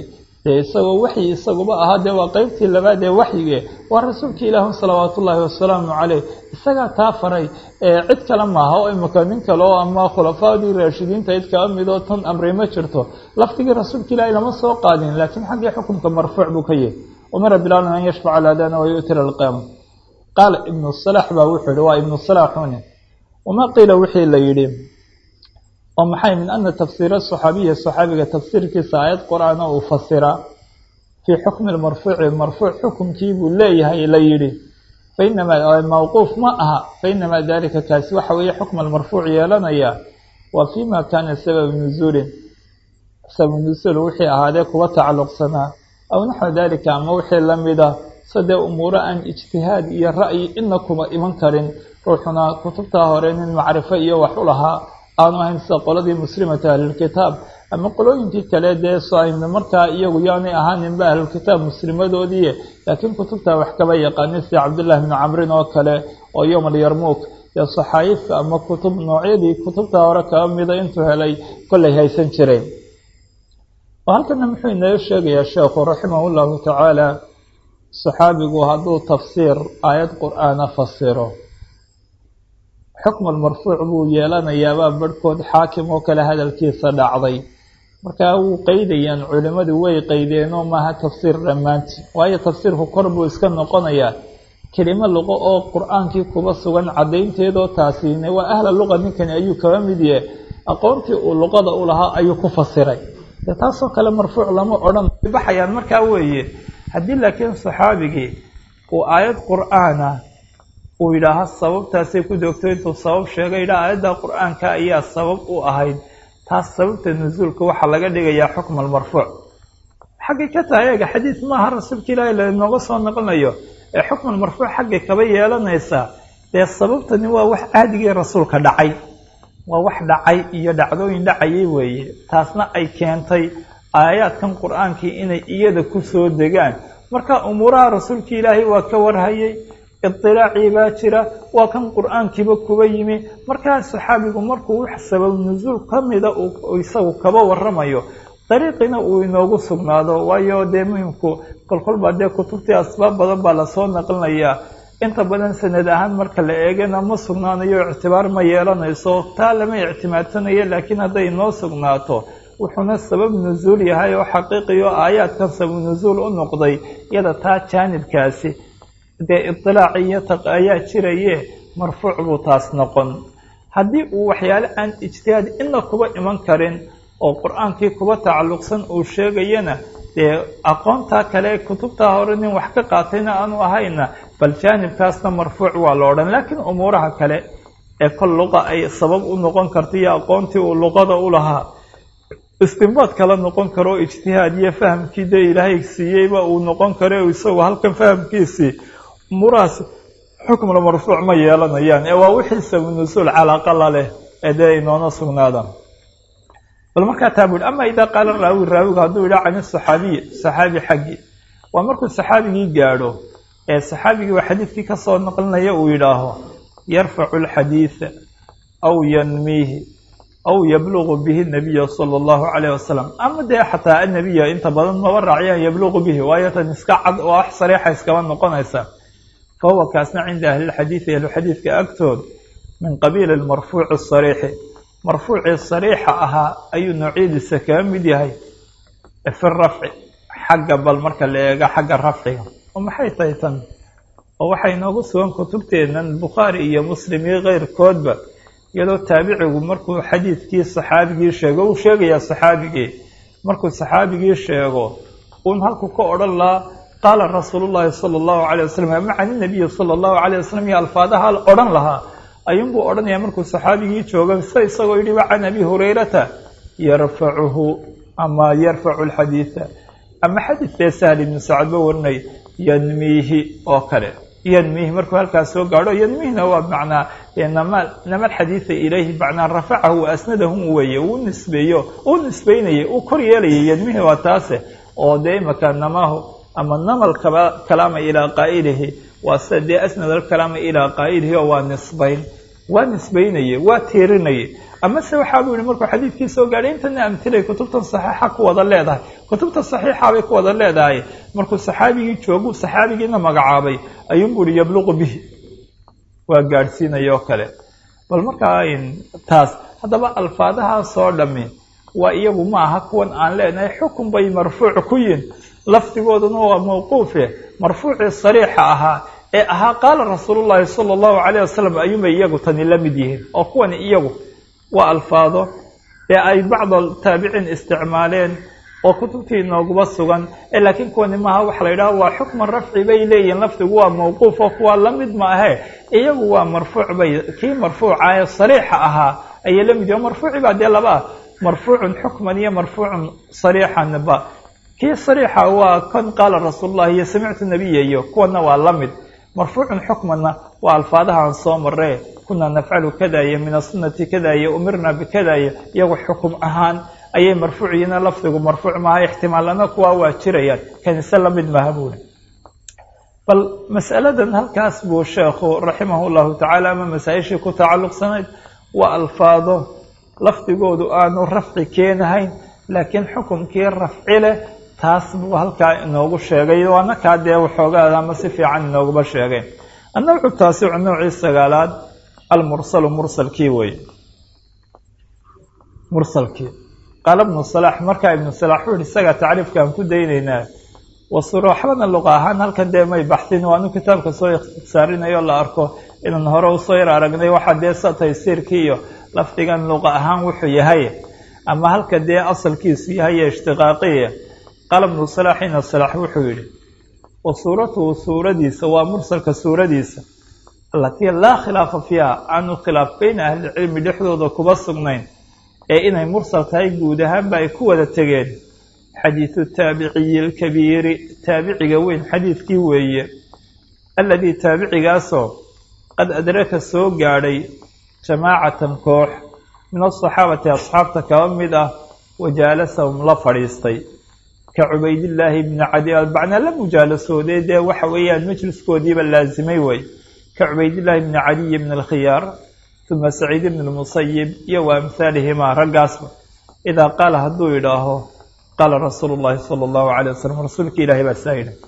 dee isagoo waxyi isaguba ahaa dee waa qeybtii labaad ee waxyige waa rasuulka ilaahu salawaat ullaahi wasalaamu caleyh isagaa taa faray ee cid kale maaha oo imika nin kale oo ama khulafaadii raashidiinta cid kala midoo tan amray ma jirto laftigii rasuulka ilaahi lama soo qaadin laakiin xaggii xukunka marfuuc buu ka yahy umara bilaalun an yashfaca aladana wayutira alqiyaama qaala ibnu salax baa wuxuu yihi waa ibnu salaxuni wamaa qiila wixii la yidhi oo maxay min ana tafsiira saxaabiya saxaabiga tafsiirkiisa aayad qur-aana uu fasira fii xukmi lmarfuuci marfuuc xukumkii buu leeyahay la yidhi fainamaa mawquuf ma aha fainamaa dalika kaasi waxa weeye xukma almarfuuc yeelanaya waa fima kaana sabab nuzuulin sabab nuzuul wixii ahaadee kuwa tacalluqsanaa aw naxwa dalika ama wixii lamida sadee umuuro aan ijtihaad iyo ra'yi ina kuma iman karin ruuxuna kutubtaa hore nin macrifo iyo wax u lahaa aanu ahayn sida qoladii muslimata ahlulkitaab ama qolooyinkii kale dee soayna markaa iyagu yaanay ahaaninba ahlulkitaab muslimadoodii laakiin kutubtaa wax kaba yaqaanay sida cabdullahi bni camrin oo kale oo yowm alyarmuuk iyo saxaayifka ama kutub noocyadii kutubtaa hore kaba mida intuu helay kollay haysan jireen oo halkana muxuu inoo sheegayaa sheekhu raximah llahu tacaala saxaabigu hadduu tafsiir aayad qur-aana fasiro xukm almarfuuc buu yeelanayaabaa barhkood xaakim oo kale hadalkiisa dhacday markaa wuu qeydayaan culimmadu way qeydeenoo maaha tafsiir dhammaanti waayo tafsiirku kor buu iska noqonayaa kelimo luqo oo qur-aankii kuba sugan caddaynteedoo taasiine waa ahla luqa ninkani ayuu kaba mid yahe aqoontii uu luqada u lahaa ayuu ku fasiray dee taasoo kale marfuuc lama odhan baxayaan markaa weeye haddii laakiin saxaabigii uu aayad qur-aana uu yidhaaha sababtaasay ku doogto intuu sabab sheegay yidhaha aayadda qur-aanka ayaa sabab u ahayd taas sababta nusuulka waxaa laga dhigayaa xukma almarfuuc xaggay ka tahay eega xadiis maaha rasuulka ilaahi lanooga soo noqonayo ee xukman marfuuc xaggay kaba yeelanaysaa dee sababtani waa wax caadigii rasuulka dhacay waa wax dhacay iyo dhacdooyin dhacayay weeye taasna ay keentay aayaadkan qur-aankii inay iyada ku soo degaan marka umuuraha rasuulka ilaahay waa ka warhayay idilaacii baa jira waa kan qur-aankiiba kuba yimi markaa saxaabigu markuu wax sabab nusuul ka mida uu isagu kaba waramayo dariiqina uu inoogu sugnaado waayo dee muhimku kolkolbaa dee kutubtii asbaab badan baa lasoo naqlinayaa inta badan sanad ahaan marka la eegana ma sugnaanayo ictibaar ma yeelanayso taa lama ictimaadsanayo laakiin hadday inoo sugnaato wuxuuna sabab nusuul yahay oo xaqiiqiyo aayaadkan sabab nusuul u noqday iyada taa jaanibkaasi dee idilaac iyo taq ayaa jiraye marfuuc buu taas noqon haddii uu waxyaale aan ijtihaad ina kuba iman karin oo qur-aankii kuba tacalluqsan uu sheegayana dee aqoontaa kale kutubtaa hore nin wax ka qaatayna aanu ahayna bal jaanibkaasna marfuuc waa la odhan laakiin umuuraha kale ee kol luqa ay sabab u noqon karta iyo aqoontii uu luqada u lahaa istinbaad kala noqon karo ijtihaad iyo fahamkii dee ilaahay siiyeyba uu noqon karo isagu halkan fahamkiisii umuurahaas xukmla marfuuc ma yeelanayaan ee waa wixii sabunusuul calaaqala leh ee dee inoona sugnaadaan bal markaa taa bu ama idaa qaala raawi raawigu hadduu yidhaha can saxaabiyi saxaabi xaggi waa markuu saxaabigii gaadho ee saxaabigii waa xadiidkii kasoo naqlinaya uu yidhaaho yarfacu alxadiida aw yanmiihi aw yabluqu bihi nabiya sala allahu calayh wasalam ama dee xataa annabiya inta badan maba raaciyaan yabluqu bihi waayo tan iska cad oo wax sariixa iskaba noqonaysa fa huwa kaasna cinda ahlilxadiidi ahluxadiidka agtood min qabiili lmarfuuci sariixi marfuucii sariixa ahaa ayuu noocyadiisa kaga mid yahay fi rafci xagga bal marka la eego xagga rafciga oo maxay tahay tan oo waxay noogu sugan kutubteennan bukhaari iyo muslim iyo keyrkoodba iyadoo taabicigu markuu xadiidkii saxaabigii sheego uu sheegayaa saxaabigii markuu saxaabigii sheego uun halku ka odhan lahaa qaala rasuulu llaahi sala allahu calayh wasalam ama can inabiyi sala allahu calayh wasalam iyo alfaadaha odhan lahaa ayuunbuu odhanayaa markuu saxaabigii jooga sida isagoo yidhi wa can abi hurayrata yarfacuhu ama yarfacu alxadiida ama xadiidkee sahl ibnu sacadba warinay yanmiihi oo kale yanmiihi markuu halkaas soo gaadho yanmiihna waa macnaa nama nama alxadiida ilayhi macnaa rafacahu wa asnadahu weeye uu nisbeeyo uu nisbeynayay uu kor yeelayay yanmiihi waa taase oo dee imaka namahu ama nama alkalaama ilaa qaa'ilihi waa sida dee asnad alkalaama ilaa qaa'ilihi oo waa nisbayn waa nisbaynaye waa tiirinaye amase waxaa buu yihi markuu xadiidkii soo gaadhay intana amtilay kutubtan saxiixa ku wada leedahay kutubta saxiixa bay ku wada leedahay markuu saxaabigii joogu saxaabigiina magacaabay ayuunbuu yihi yabluqu bihi waa gaadhsiinaya oo kale bal markaa taas haddaba alfaadahaasoo dhami waa iyagu ma aha kuwan aan leenahay xukun bay marfuuc ku yihin lafdigooduna waa mawquufe marfuucii sariixa ahaa ee ahaa qaala rasuulullaahi sala allahu calayh wasalam ayuunbay iyagu tani la mid yihiin oo kuwani iyagu waa alfaado ee ay bacda taabiciin isticmaaleen oo kutubtii inooguba sugan ee laakiin kuwani maaha waxa la yidhaha waa xukman rafci bay leeyihiin lafdigu waa mawquuf oo kuwaa la mid ma ahe iyagu waa marfuuc bay kii marfuuca ee sariixa ahaa ayay la mid yihin marfuuci baa dee laba ah marfuucun xukman iyo marfuucun sariixanba kii sariixa waa kan qaala rasuulullahi iyo samictu nabiya iyo kuwana waa la mid marfuucun xukmanna waa alfaadahaan soo maree kunaa nafcalu kada iyo min asunati kada iyo umirna bikada iyo iyagu xukum ahaan ayay marfuuc yihiin lafdigu marfuuc maaha ixtimaalana kuwaa waa jirayaan kanise la mid maaha buuri bal mas'aladan halkaas buu sheekhu raximahu llahu tacaala ama masaa-ishii ku tacalluqsanayd waa alfaado lafdigoodu aanu rafci keenahayn laakiin xukumkii rafci leh taas buu halkaa inoogu sheegay waana kaa dee waxoogaada ama si fiican inooguma sheegay annawcu taasicu nowcii sagaalaad almursalu mursalkii wey mursalkii qaala ibnu salaax markaa ibnu salaax wuxu uhi isagaa tacriifkaan ku daynaynaa wasuro waxbana luqa ahaan halkan dee may baxsin waanu kitaabka soo ikhtisaarinayo la arko inaan hore usoo yar aragnay waxaa dee sa taysiirkii iyo lafdigan luqa ahaan wuxuu yahay ama halka dee asalkiisu yahay ee ishtiqaaqiya qaala ibnu salaax ina salaax wuxuu yidhi wa suuratuhu suuradiisa waa mursalka suuradiisa allatii laa khilaafa fiiha aanu khilaaf bayna ahlicilmi dhexdooda kuba sugnayn ee inay mursal tahay guud ahaanba ay ku wada tegeen xadiidu taabiciyi alkabiiri taabiciga weyn xadiidkii weeye alladii taabicigaasoo qad adraka soo gaadhay jamaacatan koox min asaxaabati asxaabta kaba mid ah wajaalasahum la fadhiistay ka cubaydillaahi bni cadi albacna la mujaalasooday dee waxa weeyaan majliskoodiiba laasimay wey ka cubaydillaahi bni cadiyi bni alkhiyaar uma saciid bni lmusayib iyo wa amhaalihimaa raggaasba idaa qaala hadduu idhaaho qaala rasuulu llaahi sala allahu calay wasalam rasuulka ilaahay baa saa yidhi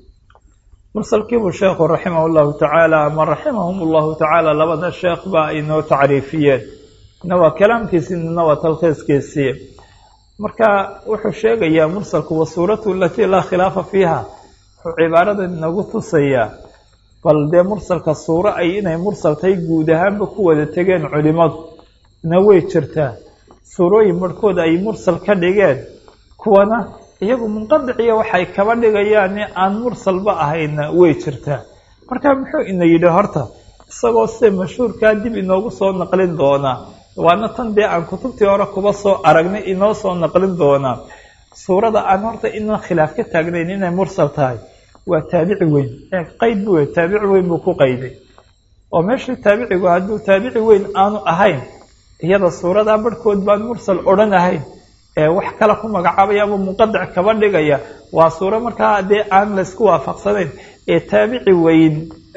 mursalkiibuu sheekhu raximah llahu tacaala ama raximahum llahu tacaala labada sheekh ba ay noo tacriifiyeen ina waa kalaamkiisii nina waa talkhiiskiisii marka wuxuu sheegayaa mursalku wa suuratu alatii laa khilaafa fiiha wuxuu cibaarada inagu tusayaa bal dee mursalka suuro ay inay mursal tahay guud ahaanba ku wada tegeen culimadu na way jirtaa suurooyin barhkood ay mursal ka dhigeen kuwana iyagu munqadiciya waxay kaba dhigayaan aan mursalba ahayna way jirtaa marka muxuu ina yidhi horta isagoo sida mashhuurkaa dib inoogu soo naqlin doonaa waana tan dee aan kutubtii hore kuba soo aragnay inoo soo naqlin doonaa suurada aan horta inaan khilaaf ka taagnayn inay mursal tahay waa taabici weyn qayd bu taabici weyn buu ku qayday oo meeshii taabicigu hadduu taabici weyn aanu ahayn iyada suuradaa barhkood baan mursal odhan ahayn ee wax kale ku magacaabaya ama munqadic kaba dhigaya waa suuro markaa dee aan laysku waafaqsanayn ee taabici weyn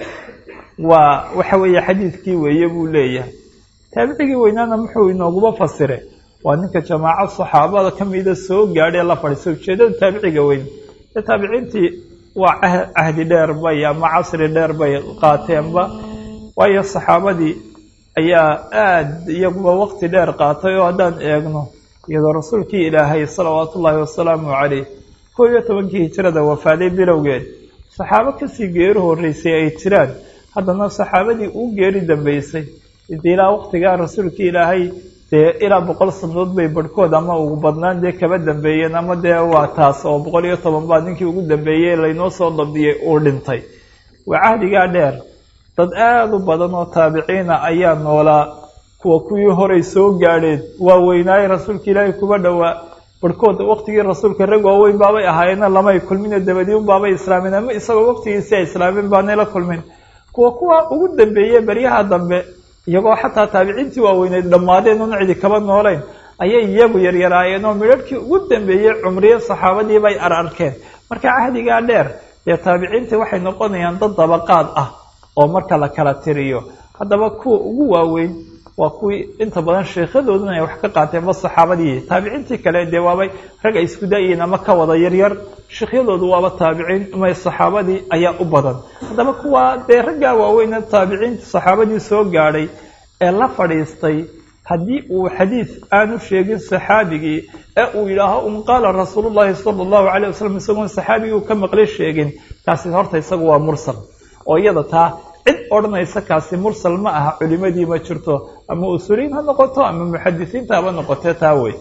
waa waxa weeye xadiidkii weeye buu leeyahay taabicigii weynaana muxuu inooguba fasire waa ninka jamaaco saxaabada kamida soo gaadhay la fadhiisa ujeedada taabiciga weyn ee taabiciintii waa cahdi dheer bay ama casri dheer bay qaateenba waayo saxaabadii ayaa aada iyaguba waqti dheer qaatay oo haddaan eegno iyadoo rasuulkii ilaahay salawaatu ullaahi wasalaamu calayh koob iyo tobankii hijrada wafaaday bilowgeed saxaabo kasii geeri horreysay ay jiraan haddana saxaabadii uu geeri dambeysay dee ilaa waqtigaa rasuulkii ilaahay dee ilaa boqol sanadood bay barhkood ama ugu badnaan dee kaba dambeeyeen ama dee waa taas oo boqol iyo toban baa ninkii ugu dambeeyey laynoo soo dabdiyey uu dhintay waa cahdigaa dheer dad aada u badan oo taabiciina ayaa noolaa kuwa kuwii horay soo gaadheen waa weynaaye rasuulka ilaahay kuba dhowaa barhkood waqtigii rasuulka rag waaweyn baabay ahaayeena lamay kulmine dabadii un baabay islaameen ama isagoo waqtigiisii ay islaameen baanay la kulmin kuwa kuwa ugu dambeeye beryaha dambe iyagoo xataa taabiciintii waaweyneed dhammaadeen un cidi kaba noolayn ayay iyagu yaryaraayeen oo midharhkii ugu dambeeyey cumriye saxaabadii bay ar arkeen marka cahdigaa dheer dee taabiciintii waxay noqonayaan dad dabaqaad ah oo marka la kala tiriyo haddaba kuwa ugu waaweyn waa kuwii inta badan sheekhadooduna ay wax ka qaateen ba saxaabadii taabiciintii kale dee waabay rag ay isku da-yiin ama ka wada yaryar sheekhyadoodu waaba taabiciin ama saxaabadii ayaa u badan haddaba kuwa dee raggaa waaweyne taabiciinta saxaabadii soo gaadhay ee la fadhiistay haddii uu xadiid aanu sheegin saxaabigii ee uu yidhaaho un qaala rasuulu llahi sala allahu calayh wasalam isagoon saxaabigii uu ka maqli sheegin kaasi horta isagu waa mursal oo iyada taa cid odhanaysa kaasi mursal ma aha culimadii ma jirto ama usuliyiin ha noqoto ama muxadisiinta haba noqotee taa wey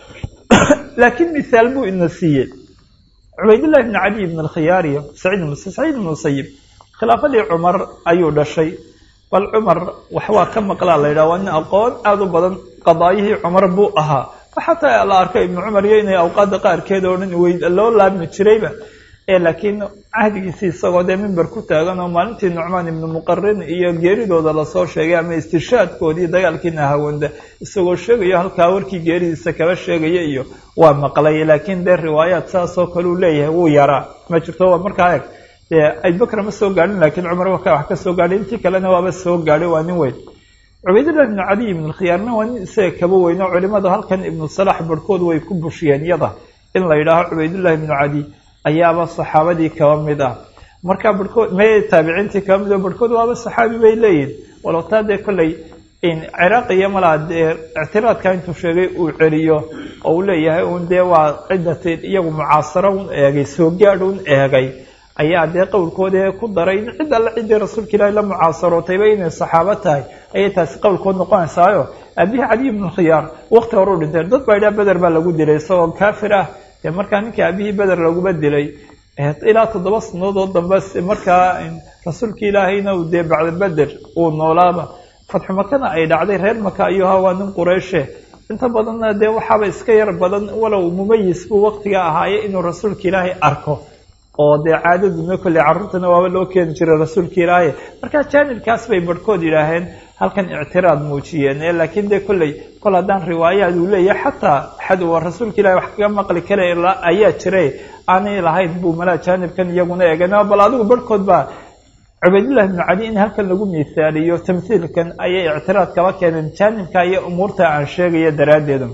laakiin mihaal buu ina siiyey cubaydullahi bni cali ibn alkhiyaariyo saciid saciid ibn musayib khilaafadii cumar ayuu dhashay bal cumar wax waa ka maqlaa la yidhaha waa nin aqoon aada u badan qadaayihii cumar buu ahaa xataa la arkay ibnu cumar iyo inay awqaada qaarkeed oo dhan wey loo laabmi jirayba ee laakiin cahdigiisii isagoo dee mimber ku taagan oo maalintii nucmaan ibnu muqarin iyo geeridooda lasoo sheegay ama istishaadkoodii dagaalkii nahawanda isagoo sheegayo halkaa warkii geeridiisa kaba sheegaya iyo waa maqlay laakiin dee riwaayaad saasoo kale uu leeyahay wuu yaraa ma jirto waa markaa eg dee abubakr ma soo gaadhin laakiin cumar waka wax ka soo gaadhay intii kalena waaba soo gaadhay waa nin weyn cubaydullahi ibnu caliy ibnu khiyaarna waa nin isaga kaba weyno culimada halkan ibnu salax barhkood way ku bushiyeen yada in la yidhaaho cubaydullahi ibnu cali ayaaba saxaabadii kaba mid ah marka barhkood me taabiciintii kaba mid oo barhkood waaba saxaabi bay leeyihin walow taa dee kolley ciraaqi iyo malaa dee ictiraadka intuu sheegay uu celiyo oo uu leeyahay un dee waa ciddati iyagu mucaasaro un eegay soo gaadh un eegay ayaa dee qowlkooda ku daray in cid alle ciddii rasuulka ilaahi la mucaasarootayba inay saxaabo tahay ayay taasi qowlkood noqonaysaayo aabihii caliy ibnu khiyaar wakti hore u dhintay dad baa idhaha beder baa lagu dilay isagoo kaafir ah dee markaa ninkii aabihii beder laguma dilay ilaa toddoba sanadood dambe markaa rasuulka ilaahayna uu dee bacda beder uu noolaaba fatxu makana ay dhacday reer maka ayuu ahaa waa nin qureyshe inta badanna dee waxaaba iska yar badan walow mumayis buu waktiga ahaaye inuu rasuulka ilaahay arko oo dee caadaduna kolley carruurtana waaba loo keeni jiray rasuulka ilaahay markaa jaanibkaas bay barhkood yidhaaheen halkan ictiraad muujiyeen ee laakiin dee kolley kol haddaan riwaayaad uu leeyahay xataa xad waa rasuulka ilahay wax kaga maqli kara ayaa jiray aanay lahayn buu malaa jaanibkan iyaguna eegeen bal adigu barhkood baa cubaydullahi ibnu cali in halkan lagu miisaaliyo tamhiilkan ayay ictiraad kaba keeneen jaanibka iyo umuurta aan sheegaya daraaddeeda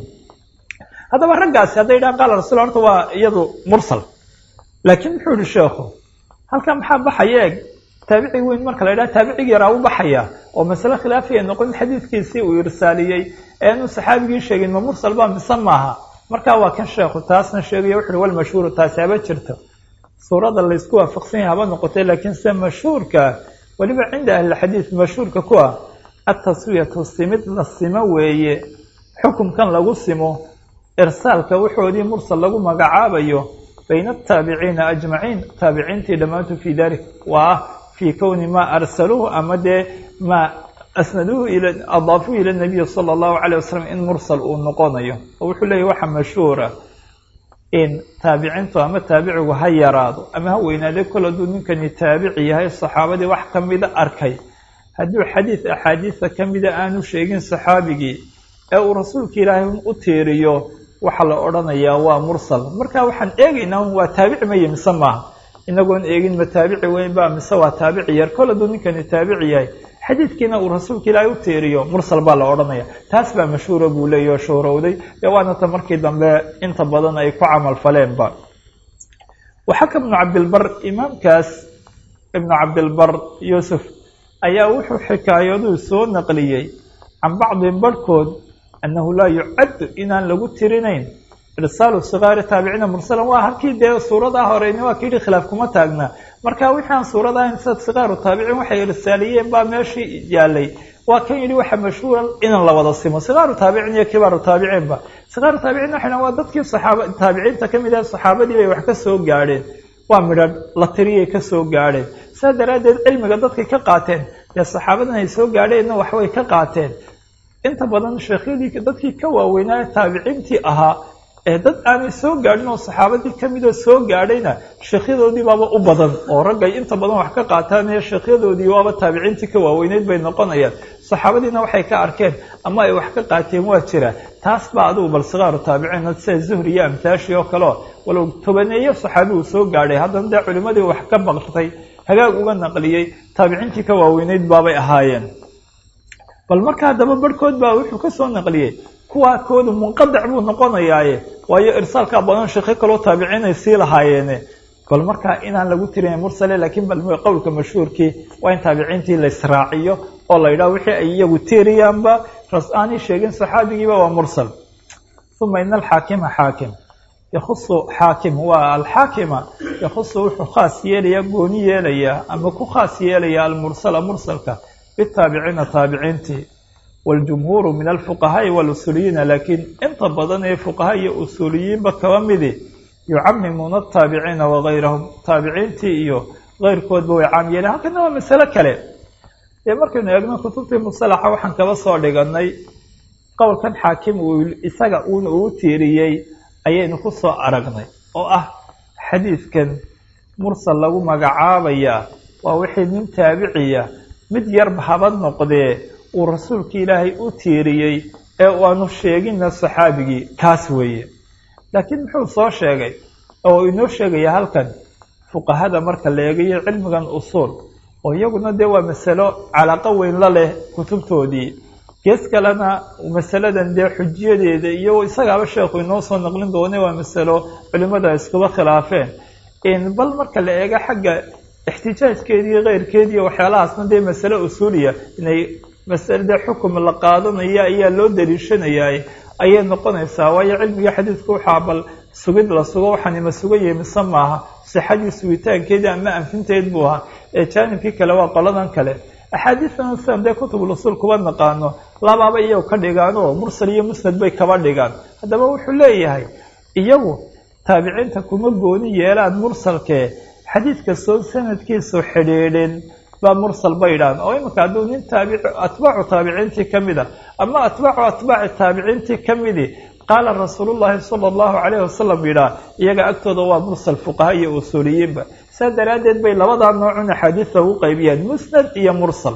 haddaba raggaasi hadday yidhahan qaala rasul horta waa iyadu mursal laakiin muxuu yihi sheekhu halkan maxaa baxaya eeg taabici weyn marka la yidhaha taabicigi yaraa u baxaya oo masale khilaafiya noqon xadiidkiisii uu irsaaliyey ee inuu saxaabigii sheegin ma mursal baa mise maaha markaa waa kan sheekhu taasna sheegaya wuxu uhi walmashhuuru taasi haba jirto suurada laysku waafaqsan yahay haba noqotay laakiin se mashhuurka weliba cinda ahlilxadiid mashhuurka ku ah ataswiyatu simid la simo weeye xukumkan lagu simo irsaalka wuxoodii mursal lagu magacaabayo bayna ataabiciina ajmaciin taabiciintii dhammaantu fii dalik waa fii kowni maa arsaluuhu ama dee maa asnaduuhu adaafuhu ila nabiyi sala allahu calayh wasalam in mursal uu noqonayo oo wuxuu leeyahy waxa mashhuura in taabiciintu ama taabicigu ha yaraado ama ha weynaade kol hadduu ninkani taabici yahay saxaabadii wax ka mida arkay hadduu xadiid axaadiisa ka mida aanu sheegin saxaabigii ee uu rasuulka ilaahay u tiiriyo waxaa la odhanayaa waa mursal marka waxaan eegaynaa waa taabici maye mise maaha inagoon eegin ma taabici weyn ba mise waa taabici yar kol hadduu ninkani taabici yahay xadiidkiina uu rasuulka ilaahay u tiiriyo mursal baa la odhanaya taas baa mashhuura buu leeyahy oo shoorowday dee waana ta markii dambe inta badan ay ku camal faleenba waxaka ibnu cabdilbar imaamkaas ibnu cabdilbar yuusuf ayaa wuxuu xikaayaduu soo naqliyey can bacdi barhkood annahu laa yucaddu inaan lagu tirinayn irsaalu sikaari taabiciina mursalan waa halkii dee suuradaa horeyni waa kayidhi khilaaf kuma taagna marka wixii aan suurada ahayn sida sikaaru taabiciin waxay irsaaliyeen baa meeshii yaalay waa kan yidhi waxa mashhuura inaan la wada simo sikaaru taabiciin iyo kibaaru taabiciinba sikaaru taabiciin waxay waa dadkii saxaaba taabiciinta ka mid ah saxaabadii bay wax ka soo gaadheen waa midhadh la tiriyay ka soo gaadheen saa daraaddeed cilmiga dadkay ka qaateen dee saxaabadan ay soo gaadheenna waxbay ka qaateen inta badan sheekhyadii dadkii ka waaweynaa taabiciintii ahaa ee dad aanay soo gaadhin oo saxaabadii ka midoo soo gaadhayna sheekhyadoodii baaba u badan oo raggay inta badan wax ka qaataan ee sheekhyadoodii waaba taabiciintii ka waaweyneyd bay noqonayaan saxaabadiina waxay ka arkeen ama ay wax ka qaateen waa jira taas baa adigu bal sikaaru taabiciina sida zuhri iyo amtaashii oo kaleo walow tobaneeyo saxaabi uu soo gaadhay haddana dee culimmadii wax ka baqtay hagaag uga naqliyey taabiciintii ka waaweyneyd baabay ahaayeen bal marka haddaba barhkood baa wuxuu ka soo naqliyey kuwaa koodu munqadac buu noqonayaaye waayo irsaalkaa badan sheekho kaloo taabiciinay sii lahaayeene bal markaa inaan lagu tirin mursale laakiin bal qowlka mashhuurkii waa in taabiciintii la israaciyo oo la yidhaho wixii ay iyagu tiiriyaanba ras aanay sheegin saxaabigiiba waa mursal uma ina alxaakima xaakim yakhusu xaakim waa alxaakima yakhusu wuxuu khaas yeelayaa gooni yeelayaa ama ku khaas yeelayaa almursala mursalka bitaabiciina taabiciintii waljumhuuru min alfuqahaai walusuuliyiina laakiin inta badan ee fuqaha iyo usuuliyiinba kaba midi yucamimuuna ataabiciina wagayrahum taabiciintii iyo keyrkoodba way caam yeeleen halkana waa masalo kale dee markaynu eegno kutubtii musalaxa waxaan kaba soo dhiganay qowlkan xaakim uu isaga uuna uu tiiriyey ayaynu ku soo aragnay oo ah xadiidkan mursal lagu magacaabayaa waa wixii nin taabiciya mid yarba haba noqdee uu rasuulka ilaahay u tiiriyey ee aanu sheeginna saxaabigii kaas weeye laakiin muxuu soo sheegay oo inoo sheegaya halkan fuqahada marka la eegayo cilmigan usuul oo iyaguna dee waa masalo calaaqo weyn la leh kutubtoodii gees kalena masaladan dee xujiyadeeda iyo isagaaba sheekhu inoo soo naqlin doone waa masalo culimada iskuba khilaafeen bal marka la eego xagga ixtijaajkeediiyo keyrkeediiyo waxyaalahaasna dee masale usuuliya inay masale dee xukum la qaadanaya ayaa loo daliishanayaa ayay noqonaysaa waayo cilmiga xadiidku waxaa bal sugid la sugo waxaanima sugayahay mise maaha sixadii sugitaankeedii ama anfinteed buu ahaa ee jaanibkii kale waa qoladan kale axaadiistan sidan dee kutubul usuul kuba naqaano labaaba iyagu ka dhigaanoo mursal iyo musnad bay kaba dhigaan haddaba wuxuu leeyahay iyagu taabiciinta kuma gooni yeelaan mursalkee xadiid kastoo sanadkiisu xidhiidhin baa mursal bay idhahan oo iminka hadduu nin taabici atbaacu taabiciintii ka mid a ama atbaacu atbaaci taabiciintii ka midi qaala rasuulullaahi sala allahu calayhi wasalam yidhaah iyaga agtooda waa mursal fuqaha iyo usuuliyiinba saa daraaddeed bay labadaa noocun axaadiista ugu qaybiyaan musnad iyo mursal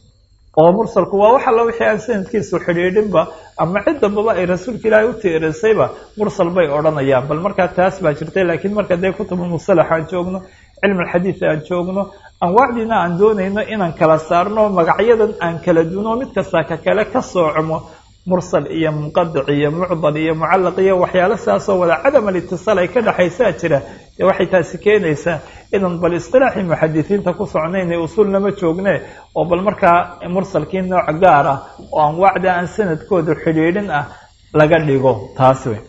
oo mursalku waa wax alla wixii aan sanadkiisu xidhiidhinba ama cid dambaba ay rasuulka ilaahay u tiirisayba mursal bay odhanayaan bal markaa taas baa jirtay laakiin marka dee kutubulmusalax aan joogno cilmi alxadiid aan joogno anwaacdiina aan doonayno inaan kala saarno magacyadan aan kala duno mid kasta ka kale ka soocmo mursal iyo munqadic iyo mucdal iyo mucallaq iyo waxyaalo sidaasoo wada cadam alitisaal ay ka dhexaysaa jira dee waxay taasi keenaysaa inan bal istilaaxii muxadisiinta ku socnaynay usuulnama joogne oo bal markaa mursalkii nooc gaar ah oo anwaacda aan sanadkooda xidhiidhin ah laga dhigo taas wey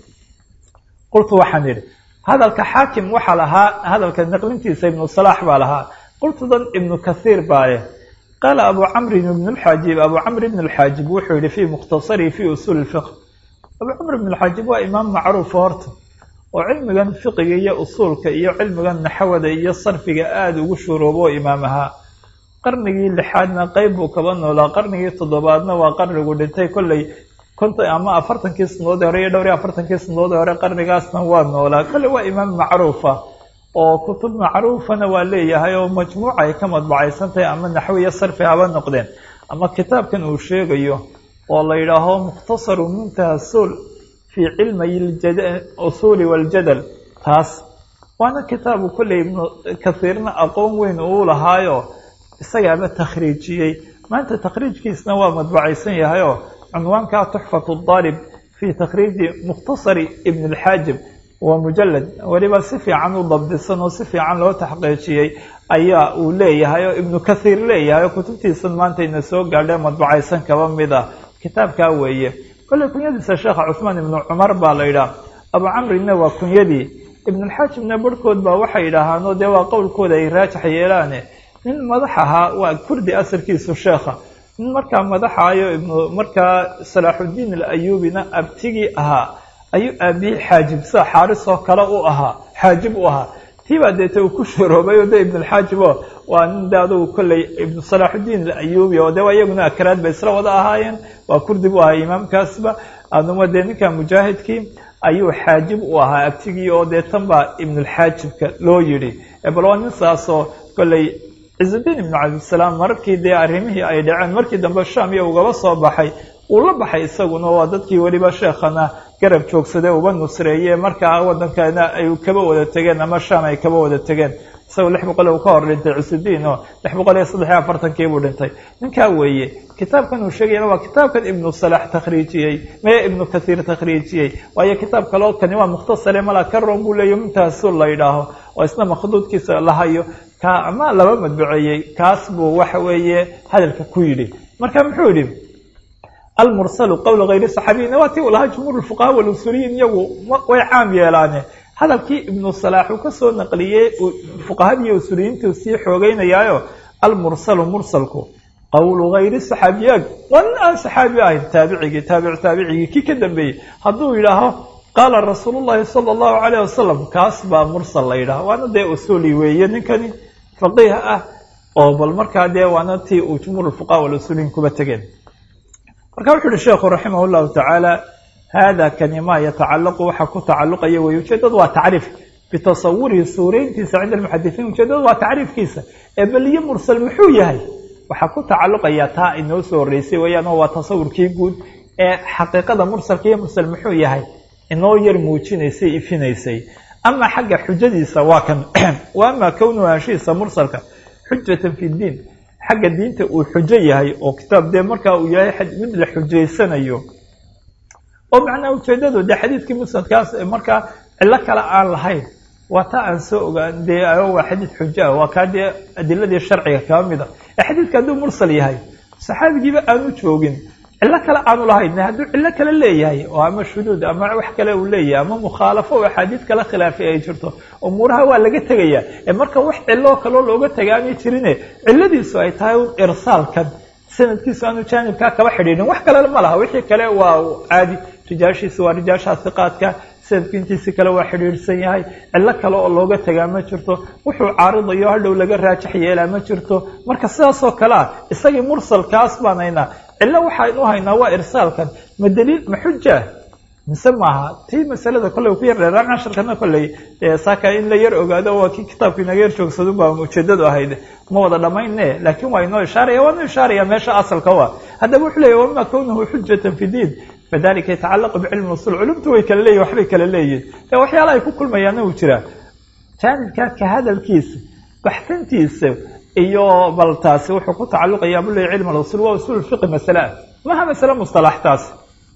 qultu waxaan idhi hadalka xaakim waxaa lahaa hadalka naqlintiisa ibnu salaax baa lahaa qultudan ibnu kathiir baa leh qaala abu camrin ibn lxaajib abu camr ibn lxaajib wuxuu yihi fii mukhtasarihi fii usuuli lfiqh abu camr ibn lxaajib waa imaam macruufa horta oo cilmigan fiqiga iyo usuulka iyo cilmigan naxwada iyo sarfiga aada ugu shuruubo imaam ahaa qarnigii lixaadna qeyb buu kaba noolaa qarnigii toddobaadna waa qarnigu dhintay kolley konton ama afartankii sanadoodii hore iyo dhowr iyo afartankii sanadoodii hore qarnigaasna waa noolaa kolley waa imaam macruufa oo kutub macruufana waa leeyahay oo majmuuca ay ka madbacaysan tahay ama naxwi iyo sarfi haba noqdeen ama kitaabkan uu sheegayo oo la yidhaaho mukhtasaru muntaha suul fii cilmay usuuli waljadal taas waana kitaabu kolley ibnu kathiirna aqoon weyn uu lahaayo isagaaba takhriijiyey maanta takhriijkiisna waa madbacaysan yahayoo cunwaankaa tuxfatu daalib fii takhriiji mukhtasari ibn alxaajib waa mujalad weliba si fiican u dabdisan oo si fiican loo taxqiijiyey ayaa uu leeyahay oo ibnu kathiir leeyahay oo kutubtiisan maanta ina soo gaadhee madbacaysan kaba mid ah kitaabkaa weeye kolley kunyadiisa sheekha cusmaan ibnu cumar baa la yidhaah abu camrina waa kunyadii ibnulxaajibna barhkood baa waxay yidhaahaanoo dee waa qowlkooda ay raajax yeelaane nin madax ahaa waa kurdi asalkiisu sheekha nin markaa madaxaayo ibnu markaa salaaxuddiin alayuubina abtigii ahaa ayuu aabihii xaajib sida xaaris oo kale u ahaa xaajib u ahaa tiibaa deete uu ku sharoobay o de ibnulxaajibo waa nin de adugu kolley ibnu salaaxuddiin alayuubi oo de waa iyaguna akaraad bay isla wada ahaayeen waa kurdi bu ahaa imaamkaasba aduma dee ninka mujaahidkii ayuu xaajib u ahaa abtigii oo dee tan baa ibnulxaajibka loo yidhi bal waa nin saasoo kolley cizudiin ibnu cabdisalaam mararkii dee arrimihii ay dhaceen markii dambe sham iyo ugaba soo baxay uu la baxay isaguna waa dadkii weliba sheekhana garab joogsade uba nusreeye markaa waddankana ay kaba wada tegeen ama sham ay kaba wada tegeen isagoo lix boqol uu ka hor dhintay cusudiin oo lix boqol iyo saddex iyo afartankii buu dhintay ninkaa weeye kitaabkan uu sheegayana waa kitaabkan ibnu salax takhriijiyey mee ibnu kathiir takhriijiyey waayo kitaab kaloo kani waa mukhtasare mala karon buu leeya mintaasu la yidhaaho oo isna makhduudkiisa la hayo ka ama laba madbuceeyey kaas buu waxa weeye hadalka ku yidhi marka muxuu yidhi almursalu qowla hayri saxaabiyina waa tii uu lahaa jumhuur fuqaha walusuliyiin iyagu way caam yeelaane hadalkii ibnu salaax uu kasoo naqliyey fuqahadii usuliyiintuu sii xoogeynayaayo almursalu mursalku qowlu hayri saxaabiyaag waa nin aan saxaabi ahayn taabicigii taabic taabicigii kii ka dambeeyey hadduu yidhaaho qaala rasuulu llahi sala allahu calayh wasalam kaas baa mursal la yidhaha waana dee usuli weeye ninkani faqiih ah oo bal markaa dee waana tii uu jumhuur fuqaha walusuliyiin kuba tegeen marka wuxu uhi sheekhu raximah llahu tacaala hada kani ma yatacalaqu waxa ku tacaluqaya wey ujeedadu waa tacriif bitasawurihi suurayntiisa cinda almuxadisiin ujeedadu waa tacriifkiisa ee beliye mursal muxuu yahay waxaa ku tacaluqaya taa inoo soo horeysay weyaan oo waa tasawurkii guud ee xaqiiqada mursalka iyo mursal muxuu yahay inoo yar muujinaysay ifinaysay ama xagga xujadiisa waa kan wa ama kownu anshihiisa mursalka xujatan fi diin xagga diinta uu xujo yahay oo kitaab dee markaa uu yahay mid la xujaysanayo oo macnaha ujeedadu dee xadiidkii musnadkaas markaa cillo kale aan lahayn waa taa aan soo ogaan dee waa xadiid xujo ah waa kaa dee adiladii sharciga kaba mida ee xadiidka hadduu mursal yahay saxaabigiiba aanu joogin cillo kale aanu lahayn hadduu cillo kale leeyahay oo ama shuduud ama wax kale uu leeyahay ama mukhaalafo oo axaadiid kala khilaafay ay jirto umuuraha waa laga tegaya ee marka wax ciloo kaloo looga taga aanay jirine cilladiisu ay tahay un irsaalkan sanadkiisu aanu jaanibkaa kaba xidhiidhin wax kale ma laha wixii kale waa caadi rijaashiisa waa rijaasha hiqaadka sanadku intiisi kale waa xidhiidhsan yahay cillo kale oo looga tagaa ma jirto wuxuu caaridayo hadhow laga raajax yeelaa ma jirto marka sidaasoo kale ah isagii mursalkaas baan haynaa cillo waxaynu haynaa waa irsaalkan ma daliil ma xuja mise maaha tii masalada kolley ku yar dheeraan casharkana kolley saaka in la yar ogaado waa kii kitaabku inaga yar joogsado baa ujeedadu ahayd ma wada dhamayne laakiin waa inoo ishaaraya waanu ishaaraya meesha asalka wa haddaba wuxuu leeyahy wama kownuhu xujatan fi diin fadalika yatacalaqu bicilmi usul culumtu way kala leeyihin waxbay kala leeyihin e waxyaala ay ku kulmayaana uu jiraa jaanibka ka hadalkiisa baxsantiisa iyo bal taasi wuxuu ku tacaluqaya bu leeyahy cilm alusul waa usul fiqi masale ah maha masale mustalax taasi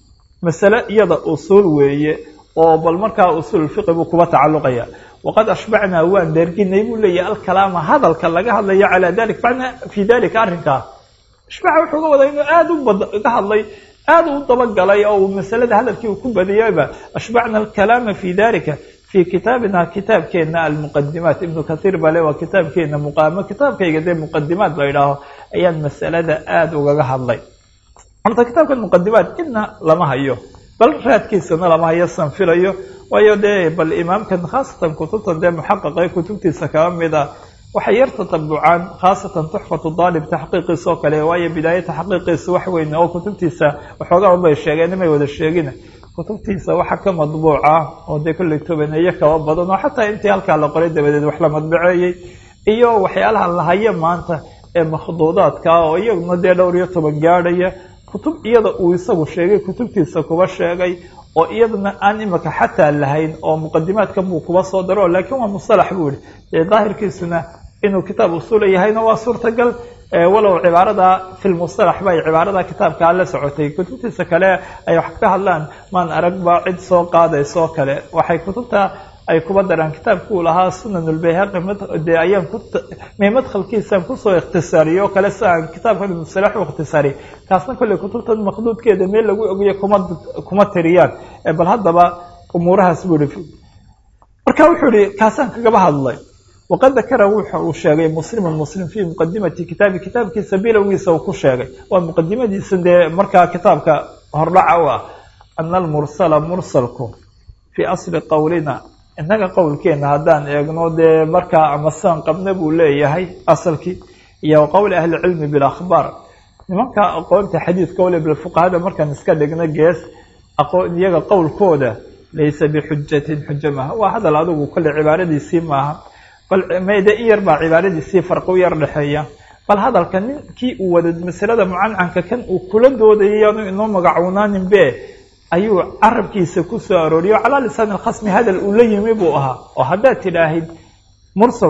masale iyada usul weeye oo bal markaa usul fiqi buu kuba tacaluqaya waqad ashbacnaa waan dherginay buu leeyahy alkalaama hadalka laga hadlayo calaa dalik macnaa fi dalika arrinkaa ashbaca wuxuu ga wadaa inuu aada u bad ga hadlay aada u dabagalay oo uu masalada hadalkii uu ku badiyayba ashbacna alkalaama fi dalika fi kitaabina kitaabkeena almuqadimaat ibnu kathiir bale waa kitaabkeena muqaamo kitaabkayga dee muqadimaat la idhaaho ayaan masalada aada ugaga hadlay horta kitaabkan muqadimaat idna lama hayo bal raadkiisana lama hayo san filayo waayo dee bal imaamkan khaasatan kutubtan dee muxaqaqa kutubtiisa kaba mid a waxay yar tatabucaan khaasatan tuxfatu daalib taxqiiqiisa oo kale waayo bidaaya taxqiiqiisa wax weyn oo kutubtiisa waxoogaa unbay sheegeen imay wada sheegin kutubtiisa waxa ka madbuuca oo dee kolley tobaneeyo kaba badan oo xataa intii halkaa la qoray dabadeed wax la madbaceeyey iyo waxyaalaha la hayo maanta ee makhduudaadka oo iyaguna dee dhowr iyo toban gaadhaya kutub iyada uu isagu sheegay kutubtiisa kuba sheegay oo iyadana aan imika xataa lahayn oo muqadimaadkan buu kuba soo daro laakiin waa musalax buu yihi dee daahirkiisuna inuu kitaab usula yahayna waa suurtagal walow cibaarada fi lmusalax bay cibaarada kitaabkaa la socotay kutubtiisa kale ay wax ka hadlaan maan aragba cid soo qaadaysoo kale waxay kutubta ay kuba daraan kitaabkuu lahaa sunan lbayhaqi dee ayaan may madkhalkiisaan kusoo ikhtisaariyo o kale si aan kitaabkan musalax u ikhtisaariy kaasna kolley kutubtan makduudkeeda meel lagu ogiyo kuma kuma tiriyaan bal haddaba umuurahaas buu ihi marka wuxuu ihi kaasaan kagaba hadlay waqad dakara wuxa uu sheegay muslimun muslim fii muqadimati kitaabi kitaabkiisa bilowgiisa uu ku sheegay waa muqadimadiisa dee markaa kitaabka hordhaca u ah ana almursala mursalku fii asli qowlina innaga qowlkeena haddaan eegno dee markaa amasaan qabna buu leeyahay asalkii iyo qowli ahlicilmi bilakhbaar nimanka aqoonta xadiidka wale bilfuqahada markaan iska dhigno gees aqoon iyaga qowlkooda laysa bixujatin xujo maaha waa hadal adigu kolle cibaaradiisii maaha bal mede in yar baa cibaaradiisii farqi u yar dhexeeya bal hadalka ninkii uu wada masalada mucancanka kan uu kula doodayay yaanu inoo magacuunaanin be ayuu carabkiisa ku soo arooriyo calaa lisaan alkhasmi hadal uu la yimi buu ahaa oo haddaad tidhaahid mursalku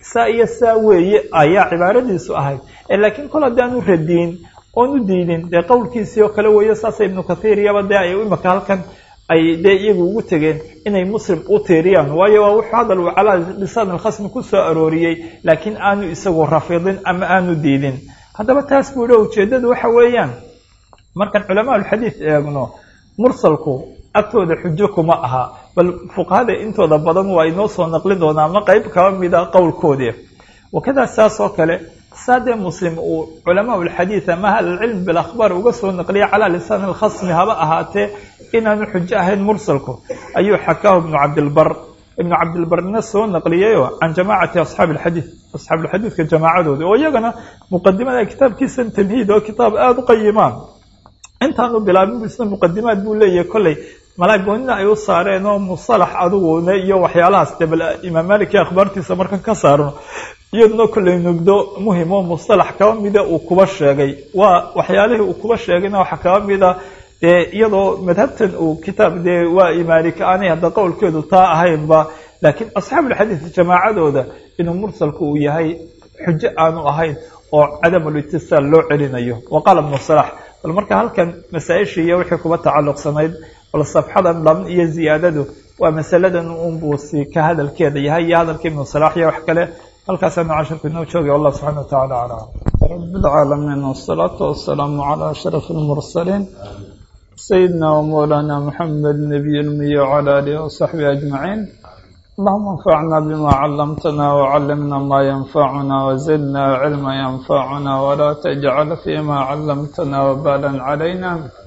saa iyo saa weeye ayaa cibaaradiisu ahayd laakiin kol haddaanu radiin oon u diidin dee qowlkiisii oo kale weeyo saasa ibnu kathiir iyaba dee ay imaka halkan ay dee iyagu ugu tegeen inay muslim u tiiriyaan waayo waa wuxuu hadal uu calaa lisaan alkhasmi ku soo arooriyey laakiin aanu isagu rafidin ama aanu diidin haddaba taas buu dha ujeeddadu waxa weeyaan markaan culamaa ulxadiid eegno mursalku agtooda xujo kuma aha bal fuqahada intooda badan waa inoo soo naqlin doonaa ama qeyb kaba mida qowlkoodii wakadaa saas oo kale saadee muslim uu culamaa ulxadiid ama ahlulcilm bilakhbaar uga soo naqliyay calaa lisaan alkhasmi haba ahaatee inaanu xujo ahayn mursalku ayuu xakaahu ibnu cabdilbar ibnu cabdilbarna soo naqliyayo can jamaacati asxaabi alxadiid asxaabuulxadiidka jamaacadooda oo iyagana muqadimada kitaabkiisan tamhiid oo kitaab aada u qayimaan intaanu bilaabin bu isna muqadimaad buu leeyahay kolley malaagoonina ay u saareen oo musalax adiguna iyo waxyaalahaas de bal imaam maliki akhbaartiisa markan ka saarno iyaduna kolley nugdo muhim oo mustalax kaba mida uu kuba sheegay waa waxyaalihii uu kuba sheegayna waxaa kaba mida dee iyadoo madhabtan uu kitaab dee waa imaalika aanay hadda qowlkeedu taa ahaynba laakiin asxaabulxadiid jamaacadooda inuu mursalku uu yahay xujo aanu ahayn oo cadamulitisaal loo celinayo wa qaala ibnu salax bal marka halkan masaa-ishii iyo wixii kuba tacalluqsanayd bal safxadan dhaban iyo ziyaadadu waa masaladan unbuusi ka hadalkeeda yahay iyo hadalka ibnu salax iyo wax kale halkaasaanu casharku inoo joogay wallah subxana wa tacala aclam rabi lcaalamiin wasalaatu wasalaamu calaa ashraf almursaliin sayidina wamawlaana muxamed nabiy lmiy wcala alihi wasaxbihi ajmaciin allahuma anfacna bima calamtana wcalimna ma yanfacuna wazidna cilma yanfacuna walaa tajcal fima calamtana wabalan calayna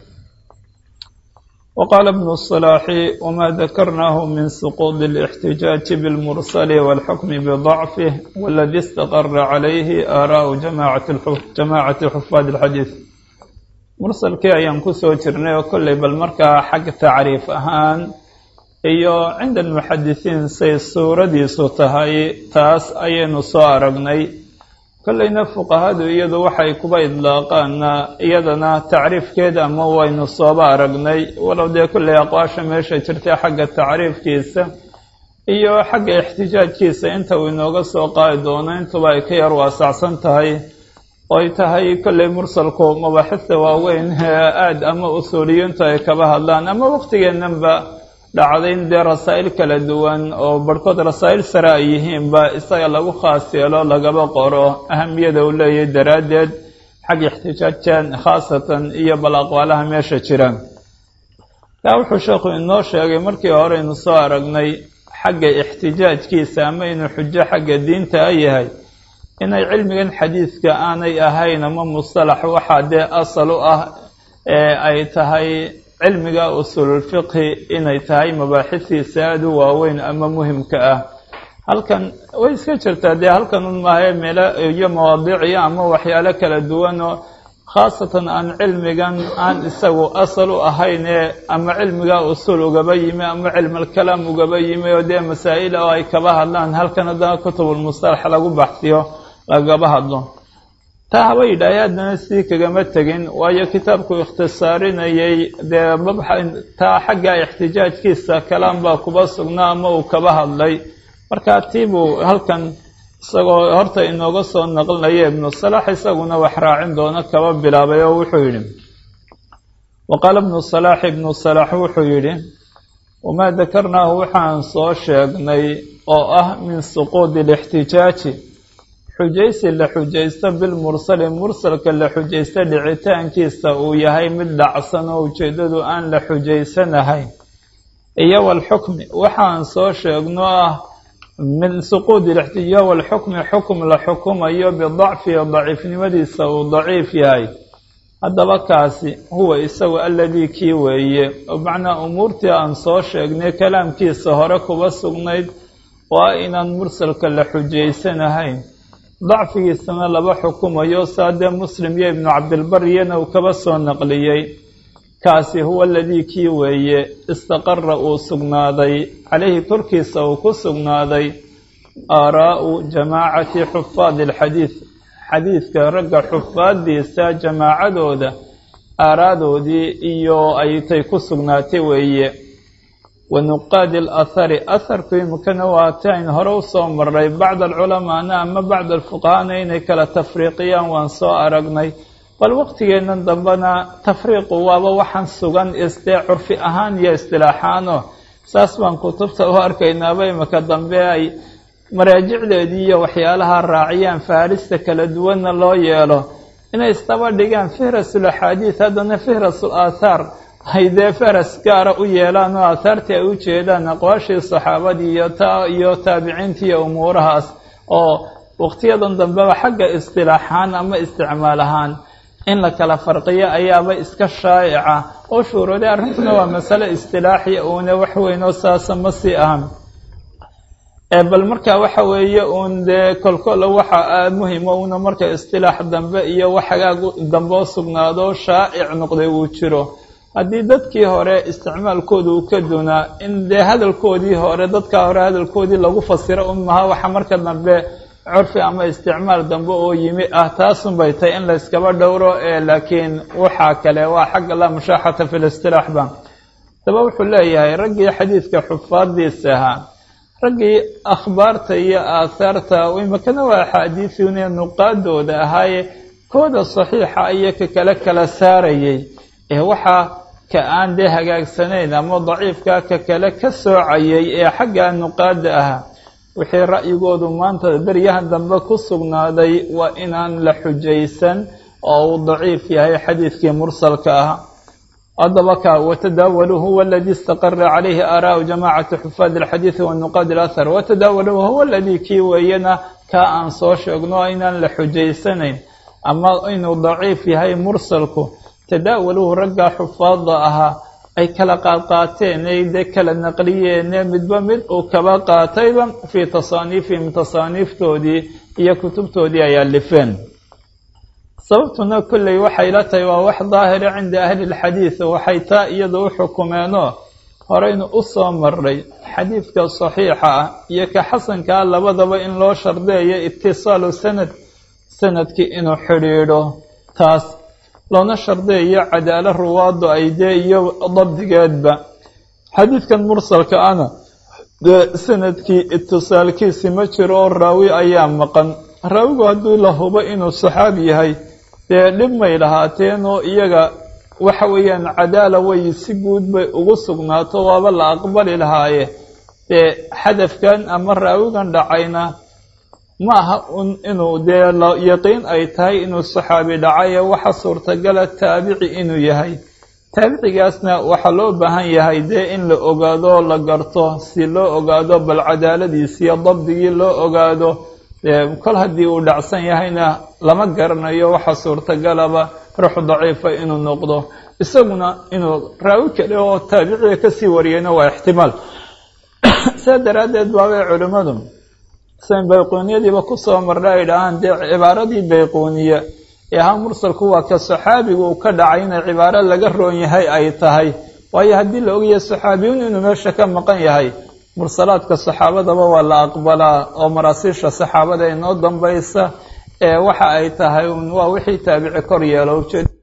وqال ابن الصلاح وma ذkrnah min سقوط الاحتiجاج بالمرسل والحكم بضعفه والذي استقر عليه آراء جamاعة xفاad الxadيiث mursalkii ayaan kusoo jirnay oo kolley bal markaa xag tacriif ahaan iyo cinda المxadisiin say suuradiisu tahay taas ayaynu soo aragnay kolleyna fuqahadu iyadu waxay kuba idlaaqaana iyadana tacriifkeeda ama waynu sooba aragnay walow dee kolley aqwaasha meesha jirtay xagga tacriifkiisa iyo xagga ixtijaajkiisa inta uu inooga soo qaadi doono intuba ay ka yar waasacsan tahay oy tahay kolley mursalku mabaaxista waaweyn aada ama usuuliyiintu ay kaba hadlaan ama waqtigeenanba dhacday in dee rasaa'il kala duwan oo barhkood rasaa'il sare ay yihiinba isaga lagu khaas yeelo lagaba qoro ahamiyada uu leeyahay daraaddeed xag ixtijaajaan khaasatan iyo bal aqwaalaha meesha jira kaa wuxuu sheekhu inoo sheegay markii horeynu soo aragnay xagga ixtijaajkiisa ama inuu xujo xagga diinta a yahay inay cilmigan xadiidka aanay ahayn ama mustalax waxaa dee asal u ah ee ay tahay cilmiga usuululfiqhi inay tahay mabaaxisiisa aada u waaweyn ama muhimka ah halkan way iska jirtaa dee halkan un maahae meelo iyo mawaadiiciyo ama waxyaalo kala duwan oo khaasatan aan cilmigan aan isagu asal u ahaynee ama cilmiga usuul ugaba yimi ama cilmulkalaam ugaba yimi oo dee masaa'il oo ay kaba hadlaan halkan haddana kutubulmustalax lagu baxsiyo lagaba hadlo taa haba yidhaahay haddana sii kagama tegin waayo kitaabku ikhtisaarinayay dee mabxa taa xagga ixtijaajkiisa kalaam baa kuba sugnaa ama uu kaba hadlay marka tiibuu halkan isagoo horta inooga soo naqlinaya ibnu salax isaguna wax raacin doono kaba bilaabay oo wuxuu yidhi wa qaala ibnu salaax ibnu salax wuxuu yidhi wamaa dakarnaahu waxaan soo sheegnay oo ah min suquudi alixtijaaji xujaysi la xujaysto bilmursali mursalka la xujaysto dhicitaankiisa uu yahay mid dhacsan oo ujeeddadu aan la xujaysanahayn iyo walxukmi waxaan soo sheegno ah min suquudi iyo walxukmi xukum la xukumayo bidacfihi daciifnimadiisa uu daciif yahay haddaba kaasi huwa isagu aladii kii weeye macnaa umuurtii aan soo sheegnay kalaamkiisa hore kuba sugnayd waa inaan mursalka la xujaysanahayn dacfigiisana laba xukumayo saadee muslim iyo ibnu cabdilbar iyana uu kaba soo naqliyey kaasi huwa aladii kii weeye istaqara uu sugnaaday calayhi korkiisa uu ku sugnaaday aaraa'u jamaacati xufaadi alxadiid xadiidka ragga xufaaddiisa jamaacadooda aaraadoodii iyo aytay ku sugnaatay weeye wa nuqaadi alathari atharku imikana waa tayn hore usoo maray bacd alculamaana ama bacd alfuqahaana inay kala tafriiqiyaan waan soo aragnay bal waqtigeennan dambena tafriiqu waaba waxaan sugan isdee curfi ahaan iyo istilaaxaano saas baan kutubta u arkaynaaba imika dambe ay maraajicdeedii iyo waxyaalaha raaciyaan faarista kala duwanna loo yeelo inay isdaba dhigaan fihrasul axaadiid haddana fihrasul aathaar ay dee faras gaara u yeelaan oo aahaartii ay u jeedaan aqwaashii saxaabadii iyo ta iyo taabiciintii iyo umuurahaas oo waqtiyadan dambeba xagga istilaaxaan ama isticmaal ahaan in la kala farqiyo ayaaba iska shaa'ica oo shuurooday arrintuna waa masale istilaaxi uuna wax weyn oo saasa ma sii ahan bal marka waxa weeye uun dee kolkola waxa muhima una marka istilaax dambe iyo wax hagaag dambe oo sugnaado shaa'ic noqday uu jiro haddii dadkii hore isticmaalkooda uu ka dunaa in dee hadalkoodii hore dadkaa hore hadalkoodii lagu fasiro un maha waxa marka dambe curfi ama isticmaal dambe oo yimi ah taasun bay tahay in la yskaba dhowro laakiin waxaa kale waa xagga la mushaaxata fi listilaax ba daba wuxuu leeyahay raggii xadiidka xufaadiisa ahaa raggii akhbaarta iyo aahaarta imakana waa axaadiisun nuqaadooda ahaaye kooda saxiixa iyo ka kale kala saarayay ee waxaa ka aan dee hagaagsanayn ama daciifka ka kale ka soocayay ee xagga nuqaada ahaa wixii ra'yigoodu maanta beryahan dambe ku sugnaaday waa inaan la xujaysan oo uu daciif yahay xadiidkii mursalka ah haddaba ka watadaawalu huwa aladii istaqara calayhi aaraau jamaacati xufaad alxadiidi wanuqaad alathar watadaawalu huwa aladii kii weeyana kaa aan soo sheegno inaan la xujaysanayn ama inuu daciif yahay mursalku tadaawaluhu raggaa xufaada ahaa ay kala qaadqaateen ay dee kala naqliyeene midba mid uu kaba qaatayba fii tasaaniifihim tasaaniiftoodii iyo kutubtoodii ay alifeen sababtuna kolley waxay la tahay waa wax daahira cinda ahli lxadiid waxay taa iyada u xukumeenoo horeynu u soo maray xadiidka saxiixa ah iyo ka xasankaa labadaba in loo shardeeyo itisaalu sanad sanadkii inuu xidhiidho taas loona shardeeyo cadaalo ruwaadu ay dee iyo dabdigeedba xadiidkan mursalka ana dee sanadkii itisaalkiisi ma jiro oo raawi ayaa maqan raawigu hadduu la hubo inuu saxaabi yahay dee dhib may lahaateen oo iyaga waxa weeyaan cadaala way si guud bay ugu sugnaato waaba la aqbali lahaaye dee xadafkan ama raawigan dhacayna ma aha un inuu dee yaqiin ay tahay inuu saxaabi dhacaye waxa suurtagala taabici inuu yahay taabicigaasna waxaa loo baahan yahay dee in la ogaado la garto si loo ogaado bal cadaaladiisiyo dabdigii loo ogaado kol haddii uu dhacsan yahayna lama garanayo waxa suurtagalaba ruux daciifa inuu noqdo isaguna inuu raawi kale oo taabiciga kasii wariyeyna waa ixtimaal saa daraaddeed baabay culimmadu san bayquuniyadiiba kusoo marna ay dhahaan dee cibaaradii bayquuniye ee ahaa mursalku waa ka saxaabigu uu ka dhacay inay cibaaro laga roon yahay ay tahay waayo haddii la ogyahay saxaabiyuun inuu meesha ka maqan yahay mursalaadka saxaabadaba waa la aqbalaa oo maraasiisha saxaabada inoo dambaysa ee waxa ay tahay waa wixii taabici kor yeelo ujeed